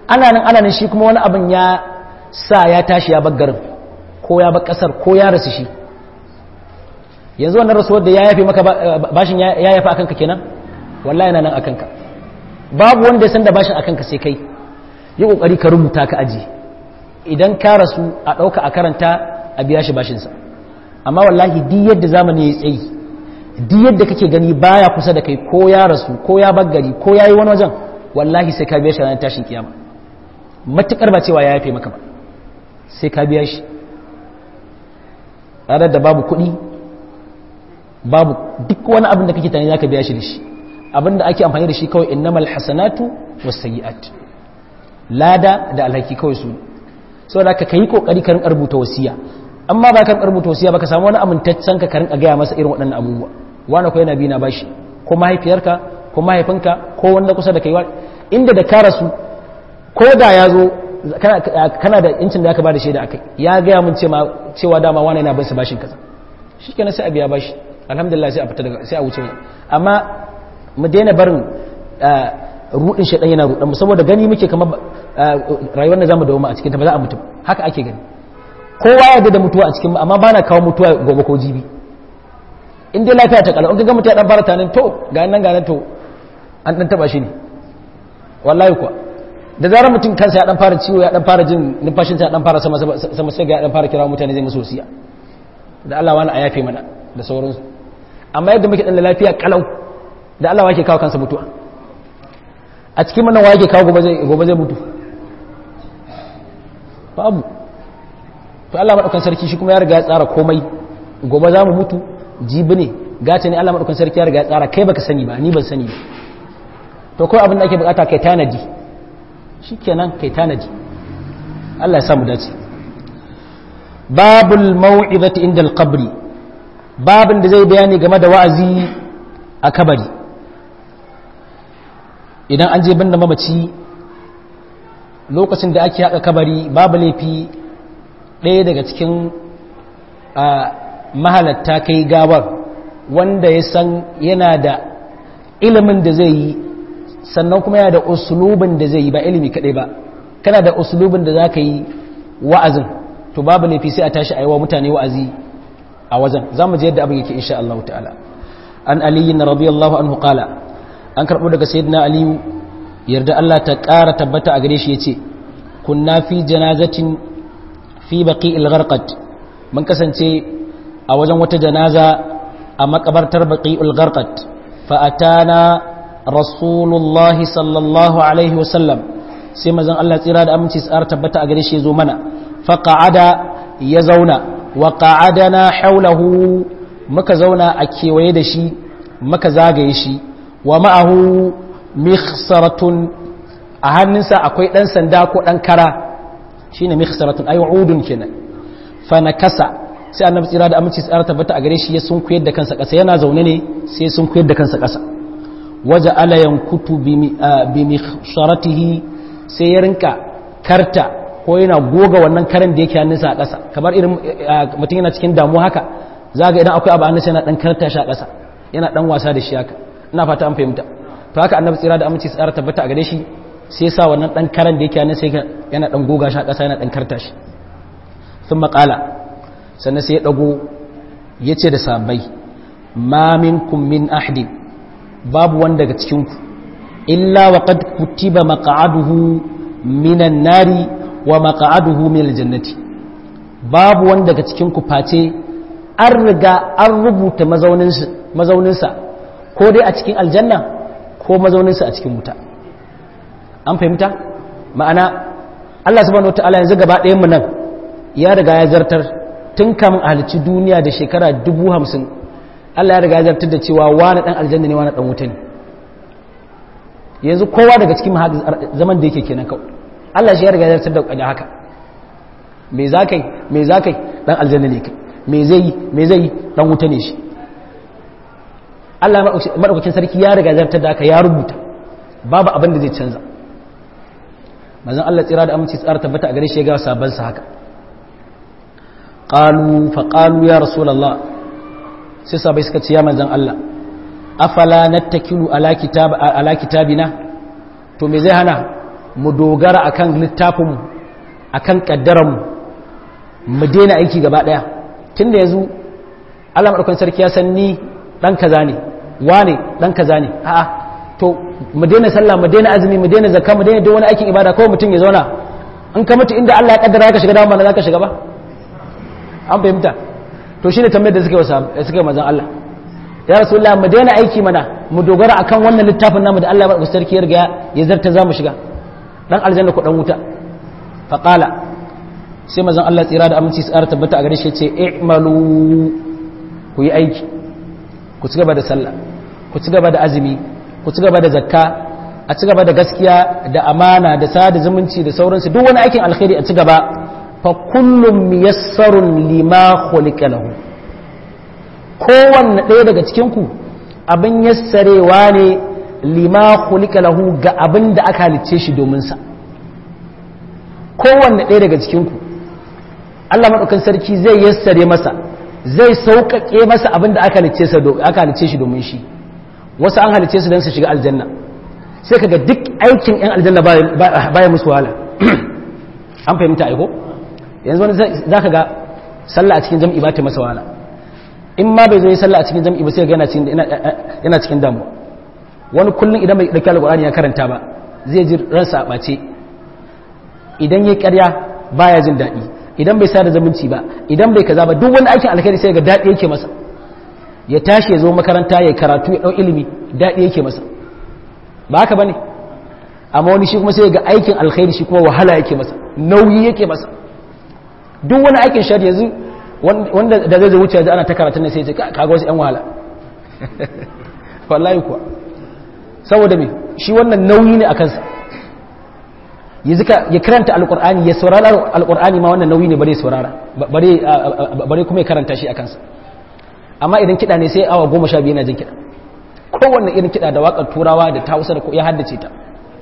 ana nan ana nan shi kuma wani abin ya sa ya tashi ya bar garin ko ya bar kasar ko ya rasu shi yanzu wannan rasuwar da ya yafe maka bashin ya yafe akan ka kenan wallahi yana nan akan ka babu wanda ya san da bashin akan ka sai kai yi kokari ka rubuta ka aji idan ka rasu a dauka a karanta a biya shi bashin sa amma wallahi duk yadda zamani ya tsayi duk yadda kake gani baya kusa da kai ko ya rasu ko ya baggari ko yayi wani wajen wallahi sai ka biya shi ranar tashin kiyama matukar ba cewa ya yafe maka ba sai ka biya shi ranar da babu kuɗi babu duk wani abin da kake tani zaka biya shi da shi abin da ake amfani da shi kawai innamal hasanatu wasayyi'at lada da alhaki kawai su saboda ka kai kokari ka rinka rubuta wasiya amma ba ka rubuta wasiya ba ka samu wani amintaccen ka ka rinka gaya masa irin waɗannan abubuwa wani ko yana bi na bashi ko mahaifiyarka ko mahaifinka ko wanda kusa da kai inda da ka rasu ko da ya zo kana da incin da aka ba da shaida akai ya gaya mun cewa dama wani yana bin su bashin kaza shi kenan sai a biya bashi alhamdulillah sai a fita daga sai a wuce amma mu daina barin rudin shaɗan yana rudan mu saboda gani muke kamar rayuwar da zamu dawo a cikin ta ba za a mutu haka ake gani kowa ya da mutuwa a cikin amma bana kawo mutuwa gobe ko jibi in dai lafiya ta kalau in ga mutum ya dan fara tanin to ga nan ga nan to an dan taba shi ne wallahi kuwa da zarar mutum kansa ya dan fara ciwo ya dan fara jin numfashin sa ya dan fara sama sama sai ga ya dan fara kira mutane zai musu wasiya da Allah wani a yafe mana da sauransu amma yadda muke dan da lafiya kalau da Allah wake kawo kansa mutuwa a cikin mana wake kawo gobe zai gobe zai mutu babu to Allah madaukan sarki shi kuma ya riga ya tsara komai gobe za mu mutu jibi ne gata ne Allah madaukan sarki ya riga ya tsara kai baka sani ba ni ban sani ba to kawai abin da ake bukata kai tanadi shikenan kai tanadi Allah ya samu dace babul mau'izati inda al-qabri babin da zai bayani game da wa'azi a kabari idan an je binne mamaci lokacin da ake haka kabari babu laifi ɗaya daga cikin mahalatta kai gawar wanda ya san yana da ilimin da zai yi sannan kuma yana da usulubin da zai yi ba ilimi kaɗai ba kana da usulubin da za ka yi wa'azin to babu laifi sai a tashi a yi wa mutane wa'azi a wajen za mu je yadda abin yake insha Allah ta'ala an aliyu na radiyallahu anhu qala an karɓo daga sayyidina aliyu yarda Allah ta ƙara tabbata a gare shi yace kunna fi janazatin fi baqi'il gharqat mun kasance a wajen wata janaza a makabartar baqi'ul gharqat fa atana rasulullahi sallallahu alaihi wasallam sai mazan Allah tsira da aminci tsara tabbata a gare shi ya zo mana faƙa'ada ya zauna wa ƙa'adana haulahu muka zauna a kewaye da shi muka zagaye shi wa ma'ahu mikhsaratun a hannunsa akwai ɗan sanda ko ɗan kara shi ne mikhsaratun ayi udun kenan fa na kasa sai annabi tsira da aminci tsara tabbata a gare shi ya sun kuyar da kansa ƙasa yana zaune ne sai sun kuyar da kansa ƙasa waje ala yankutu bi mikhsaratihi sai ya rinka karta ko yana goga wannan karen da yake hannunsa a ƙasa kamar irin mutum yana cikin damuwa haka za ga idan akwai abu hannunsa yana ɗan karta shi a ƙasa yana ɗan wasa da shi haka ina fata an fahimta to haka annabi tsira da aminci tsara tabbata a gare shi sai sa wannan ɗan karen da yake hannunsa yana ɗan goga shi a ƙasa yana ɗan karta shi sun maƙala sannan sai ya ɗago ya ce da sabai ma minkum min ahdin babu wanda daga cikinku illa wa qad kutiba maq'aduhu minan nari wa maq'aduhu min aljannati babu wanda daga cikin ku face an riga an rubuta mazauninsa mazauninsa ko dai a cikin aljanna ko mazauninsa a cikin wuta an fahimta ma'ana Allah subhanahu wataala yanzu gaba ɗayan mu nan ya riga ya zartar tun kamun halicci duniya da shekara dubu hamsin Allah ya riga ya zartar da cewa wani ɗan aljanna ne wani ɗan wuta ne yanzu kowa daga cikin zaman da yake kenan kawai Allah shi ya riga ya zartar da haka me za kai me za kai ɗan aljanna ne kai me zai yi me zai yi ɗan wuta ne shi Allah maɗaukakin sarki ya riga ya zartar da haka ya rubuta babu abin da zai canza mazan Allah tsira da aminci tsara tabbata a gare shi ya ga sabon sa haka qalu fa qalu ya rasulullah sai sabai suka ce ya manzan Allah afala nattakilu ala kitab ala kitabina to me zai hana mu dogara akan littafinmu akan kaddaranmu mu daina aiki gaba daya tunda yanzu Allah madaukakin sarki ya san ni dan kaza ne wane dan kaza ne a'a to mu daina sallah mu daina azumi mu daina zakka mu daina duk wani aikin ibada kawai mutum ya zauna in ka mutu inda Allah ya kaddara ka shiga dama za ka shiga ba an fahimta to shine tambayar da suke wasa suke manzon Allah ya rasulullah mu daina aiki mana mu dogara akan wannan littafin namu da Allah ya sarki ya riga ya zarta za mu shiga dan aljanna ko dan wuta fa qala sai manzon Allah tsira da aminci tsara tabbata a gare shi ce i'malu ku yi aiki ku ci gaba da sallah ku ci gaba da azumi ku ci gaba da zakka a ci gaba da gaskiya da amana da sada zumunci da sauransu duk wani aikin alkhairi a ci gaba fa kullum miyassarun lima khuliqa lahu kowanne ɗaya daga cikin ku abin yassarewa ne lima khuliqa lahu ga abin da aka halicce shi domin sa kowanne ɗaya daga cikin ku Allah madaukakin sarki zai yassare masa zai sauƙaƙe masa abin da aka halicce shi domin shi wasu an halicce su don su shiga aljanna sai kaga duk aikin 'yan aljanna baya musu wahala an fahimta aiko yanzu wani za ka ga sallah a cikin jam'i ba ta masa wahala in ma bai zo yi sallah a cikin jam'i ba sai ga yana cikin damuwa wani kullum idan bai ɗauki alƙur'ani ya karanta ba zai ji ransa a ɓace idan ya ƙarya baya jin daɗi idan bai sada zumunci ba idan bai kaza ba duk wani aikin alkhairi sai ga daɗi yake masa ya tashi ya zo makaranta ya karatu ya ɗau ilimi daɗi yake masa ba haka ba ne amma wani shi kuma sai ga aikin alkhairi shi kuma wahala yake masa nauyi yake masa duk wani aikin shari yanzu wanda da zai wuce yanzu ana ta karatun sai ce kaga wasu 'yan wahala wallahi kuwa saboda me shi wannan nauyi ne a kansa ya karanta alkur'ani ya saurara alkur'ani ma wannan nauyi ne bare saurara bare kuma ya karanta shi a kansa amma idan kiɗa ne sai awa goma sha biyu na jin kiɗa kowanne irin kiɗa da waƙar turawa da ta hausa da ya haddace ta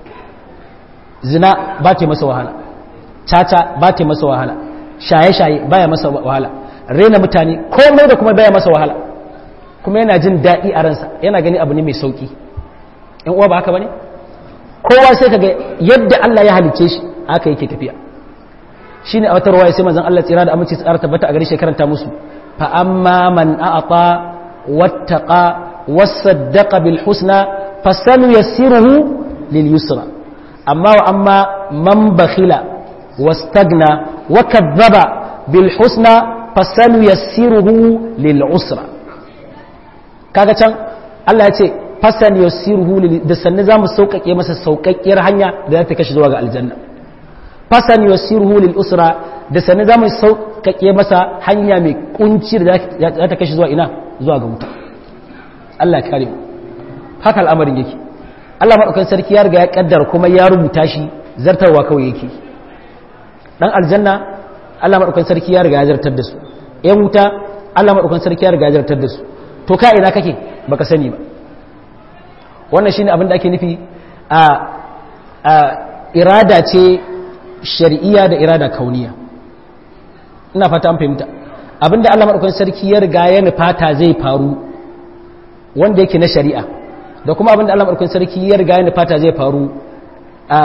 zina ba ta masa wahala caca ba ta masa wahala shaye-shaye baya masa wahala rena mutane komai da kuma baya masa wahala kuma yana jin daɗi a ransa yana gani abu ne mai sauƙi in uwa ba haka ba ne kowa sai kaga yadda Allah ya halicce shi haka yake tafiya shine a wata ruwaya sai manzon Allah tsira da aminci tsara tabbata a gare shi karanta musu fa amma man a'ata wattaqa wasaddaqa bil husna fasanu yassiruhu lil yusra amma wa amma man bakhila wastagna wa kadhaba bil husna fasanu yassiruhu lil usra kaga can Allah ya ce fasan yassiruhu da sanne zamu sauƙaƙe masa sauƙaƙƙiyar hanya da za ta kashi zuwa ga aljanna fasan yassiruhu lil usra da sanne zamu sauƙaƙe masa hanya mai kunci da za ta kashi zuwa ina zuwa ga wuta Allah ya kare mu haka al'amarin yake Allah madaukakin sarki ya riga ya kaddara kuma ya rubuta shi zartarwa kawai yake dan aljanna Allah madaukakin sarki ya riga ya zartar da su ƴan wuta Allah madaukakin sarki ya riga ya zartar da su to ka ina kake baka sani ba wannan shine abin da ake nufi a a irada ce shar'iyya da irada kauniya ina fata an fahimta abinda Allah madaukakin sarki ya riga ya nufata zai faru wanda yake na shari'a da kuma abinda Allah madaukakin sarki ya riga ya nufata zai faru a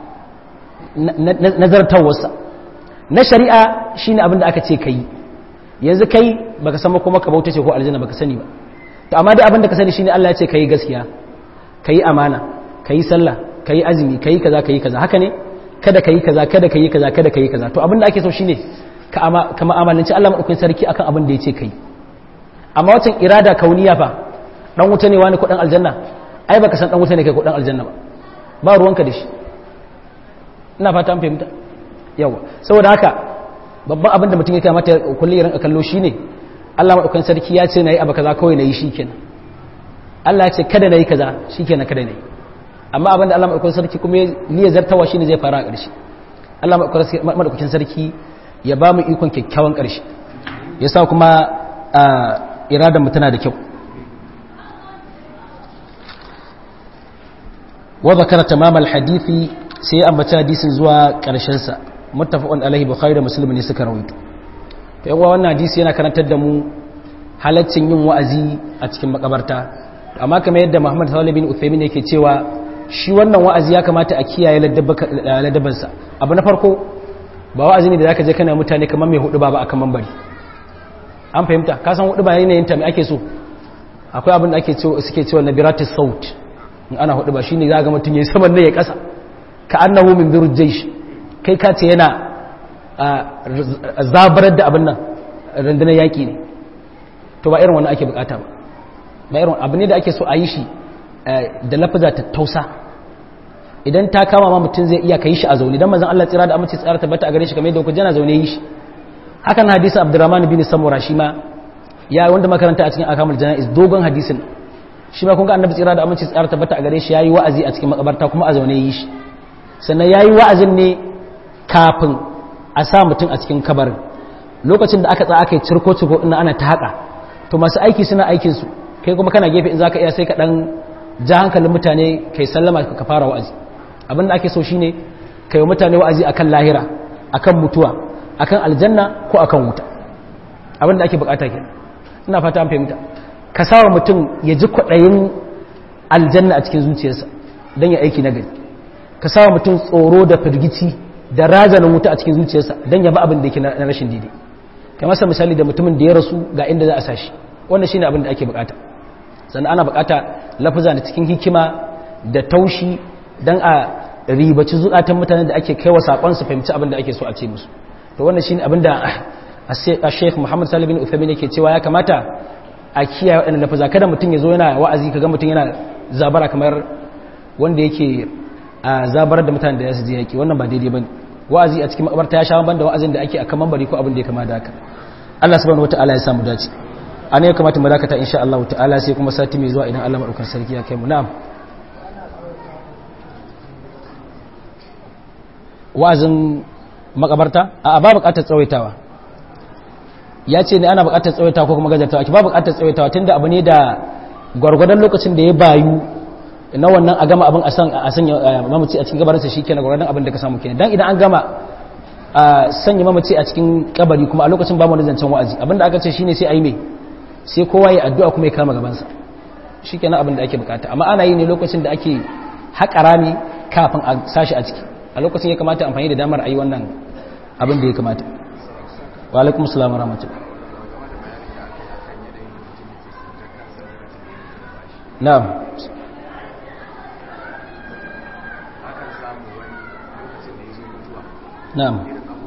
nazartarwarsa na shari'a shine abinda aka ce kai yanzu kai baka san kuma ka bauta ce ko aljanna baka sani ba to amma dai abinda ka sani shine Allah ya ce kai gaskiya kai amana kai sallah kai azumi kai kaza kai kaza haka ne kada kai kaza kada kai kaza kada kai kaza to abinda ake so shine ka ama ka mu'amalanci Allah madaukakin sarki akan abin da ya ce kai amma wacin irada kauniya fa dan wuta ne wani ko dan aljanna ai baka san dan wuta ne kai ko dan aljanna ba ba ruwanka da shi ina fata an fahimta yawa saboda haka babban abin da mutum ya kamata kullum ya rinka kallo shine Allah madaukakin sarki ya ce nayi abu kaza kawai nayi shikenan Allah ya ce kada nayi kaza shikenan kada nayi amma abin da Allah madaukakin sarki kuma ya zartawa shine zai fara a ƙarshe Allah madaukakin sarki ya ba mu ikon kyakkyawan ƙarshe ya sa kuma iradan mu tana da kyau wa zakara tamam al-hadisi sai ya ambaci hadisin zuwa ƙarshen sa muttafaqun alaihi bukhari da muslim ne suka rawaito to yawa wannan hadisi yana karantar da mu halaccin yin wa'azi a cikin makabarta amma kamar yadda Muhammad Salih bin Uthaymeen yake cewa shi wannan wa'azi ya kamata a kiyaye ladabansa abu na farko ba wa'azi ne da zaka je kana mutane kamar mai hudu ba ba akan mambari an fahimta ka san hudu ba yanayin ta mai ake so akwai abin da ake cewa suke cewa nabiratus saut in ana hudu ba shine za ga mutum yayi saman ne ya kasa ka annahu min birul jaysh kai ka ce yana zabarar da abin nan rundunar yaki ne to ba irin wannan ake bukata ba ba irin abu ne da ake so a yi shi da lafaza ta tausa idan ta kama ma mutum zai iya ka yi shi a zaune don mazan Allah tsira da amince tsara tabbata a gare shi kamar yadda kuka jana zaune yi shi hakan hadisin abdurrahman bin samura shi ma ya wanda makaranta a cikin akamul janaiz dogon hadisin shi ma kun ga annabi tsira da amince tsara tabbata a gare shi yayi wa'azi a cikin makabarta kuma a zaune yi shi sannan yayi wa'azin ne kafin a sa mutum a cikin kabarin lokacin da aka tsaya aka yi cirko cirko ina ana ta haka to masu aiki suna aikin su kai kuma kana gefe in zaka iya sai ka dan ja hankalin mutane kai sallama ka fara wa'azi abinda ake so shine kai wa mutane wa'azi akan lahira akan mutuwa akan aljanna ko akan wuta abinda ake bukata kenan ina fata an fahimta ka sawa mutum ya ji kwaɗayin aljanna a cikin zuciyarsa don ya aiki nagari ka sawa mutum tsoro da firgici da razanin wuta a cikin zuciyarsa don ya ba abin da yake na rashin daidai kai masa misali da mutumin da ya rasu ga inda za a sashi wannan shine abin da ake bukata sannan ana bukata lafuza da cikin hikima da taushi don a ribaci zukatan mutane da ake kaiwa sakon su fahimci abin da ake so a ce musu to wannan shine abin da a Sheikh Muhammad Salih bin Uthaymeen yake cewa ya kamata a kiyaye waɗannan lafuza kada mutum ya zo yana wa'azi kaga mutum yana zabara kamar wanda yake a zabarar da mutane da ya je yaki wannan ba daidai bane wa'azi a cikin makabarta ya sha ban da wa'azin da ake akan mambari ko abin da ya kama da haka Allah subhanahu wataala ya samu dace a ne ya kamata mu dakata insha Allah ta'ala sai kuma sati mai zuwa idan Allah madaukakin sarki ya kai mu na'am wa'azin makabarta a ba bukatar tsawaitawa ya ce ne ana bukatar tsawaitawa ko kuma gajartawa ki ba bukatar tsawaitawa tunda abu ne da gwargwadon lokacin da ya bayu na wannan a gama abin a san a sanya mamaci a cikin gabarinsa shi kenan gwargwadon abin da ka samu kenan dan idan an gama a sanya mamaci a cikin kabari kuma a lokacin ba mu zancen wa'azi abinda aka ce shine sai a yi mai sai kowa ya addu'a kuma ya kama gabansa shi kenan abin da ake bukata amma ana yi ne lokacin da ake haƙa rami kafin a sashi a ciki a lokacin ya kamata amfani da damar a yi wannan abin da ya kamata wa alaikum salam wa rahmatullah na'am na'am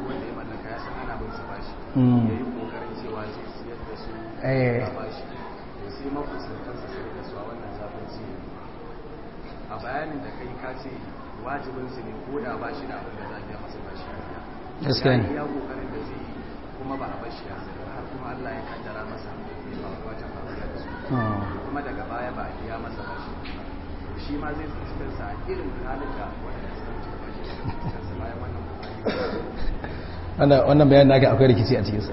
eh a bayanin da kai ka ce wajibin su ne ko da ba shi da abin da za a biya masa ba shi gaskiya ne ya kokarin da zai yi kuma ba a bar shi har kuma Allah ya kaddara masa bai ba wata faruwa da su kuma daga baya ba a biya masa ba shi shi ma zai tsinci kansa a irin halin da wanda suka wuce ba shi kansa bayan wannan kokari wannan bayan naka akwai rikici a cikinsa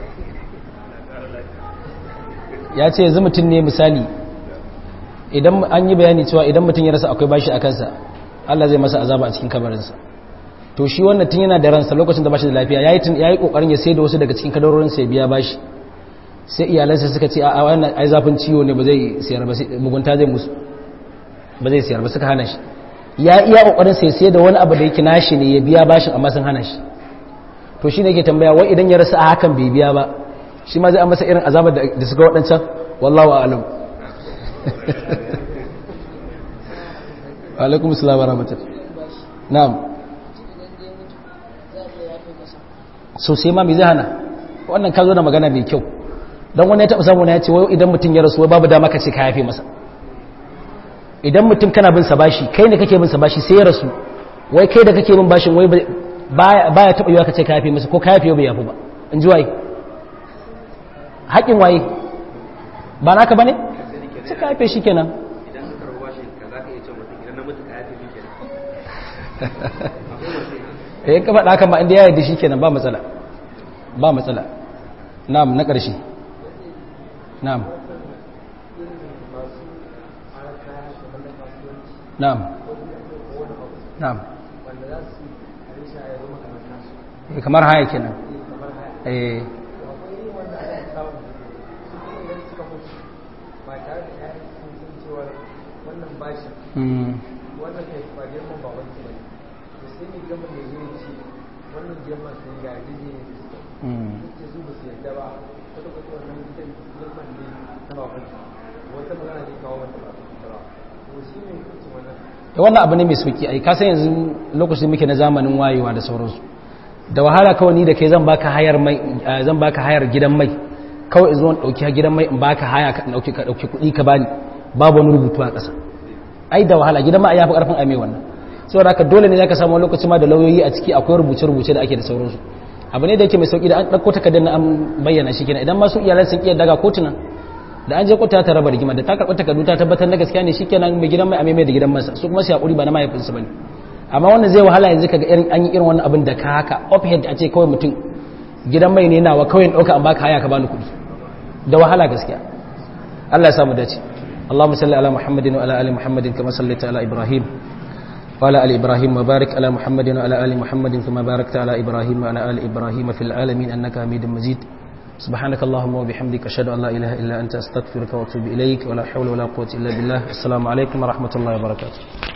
ya ce yanzu mutum ne misali idan an yi bayani cewa idan mutum ya rasa akwai bashi a kansa Allah zai masa azaba a cikin kabarinsa to shi wannan tun yana da ransa lokacin da bashi da lafiya yayi tun yayi kokarin ya sai da wasu daga cikin kadarorin sa ya biya bashi sai iyalansa suka ce a wannan ai zafin ciwo ne ba zai siyar ba mugunta zai musu ba zai siyar ba suka hana shi ya iya kokarin sai sai da wani abu da yake nashi ne ya biya bashin amma sun hana shi to shi ne yake tambaya wai idan ya rasa a hakan bai biya ba shi ma zai an masa irin azabar da suka waɗancan wallahu a'lam alaikum salam wa rahmatullah na'am so sai ma me zai hana wannan ka zo da magana mai kyau don wani ya taɓa samu na ya ce wai idan mutum ya rasu wai babu dama ka ce ka yafe masa idan mutum kana bin sa bashi kai ne kake bin sa bashi sai ya rasu wai kai da kake bin bashin wai baya taɓa yiwa ka ce ka yafe masa ko ka yafe bai yafi ba in ji waye haƙin waye ba naka ba ne sai ka yafe shi kenan idan ka karɓa shi ka za ka iya ce mutum idan na mutu ka yafe min kenan eh ka faɗa haka ma inda ya yarda shi kenan ba matsala ba matsala na'am na ƙarshe na'am na'am na'am eh kamar haya kenan eh wannan bashi wannan kai ba girman baban ki bane to sai mai girman da zai ce wannan girman sun ga yaji ne da suka ce su ba su yarda ba wata kwata wannan gidan girman ne na baban ki wata magana ne kawo wata ba ba to shi ne hukuncin wannan da wannan abu ne mai sauki ai ka san yanzu lokacin muke na zamanin wayewa da sauransu da wahala kawai ni da kai zan baka hayar mai zan baka hayar gidan mai kawai zuwan dauki gidan mai in baka haya ka dauki ka dauki kuɗi ka bani babu wani rubutu a ƙasa ai da wahala gidan mai ya fi karfin ame wannan saboda haka dole ne zaka samu lokaci ma da lauyoyi a ciki akwai rubuce rubuce da ake da sauransu abu ne da yake mai sauki da an dauko takardar na an bayyana shi kenan idan ma su iyalan sun iya daga kotuna da an je kotu ta raba rigima da ta karɓi takardu ta tabbatar na gaskiya ne shikenan mai gidan mai ame mai da gidan masa su kuma sai hakuri ba na mahaifinsu bane amma wannan zai wahala yanzu kaga irin an yi irin wannan abin da ka haka offhead a ce kawai mutum gidan mai ne nawa kawai in dauka an baka haya ka bani kuɗi da wahala gaskiya Allah ya samu dace Allahumma salli ala Muhammadin wa ala ali Muhammadin kama sallaita ala Ibrahim wa ala ali Ibrahim wa barik ala Muhammadin wa ala ali Muhammadin kama barakta ala Ibrahim wa ala ali Ibrahim fil alamin annaka Hamidum Majid سبحانك اللهم وبحمدك أشهد أن لا إله إلا أنت أستغفرك وأتوب إليك ولا حول ولا قوة إلا بالله السلام عليكم ورحمة الله وبركاته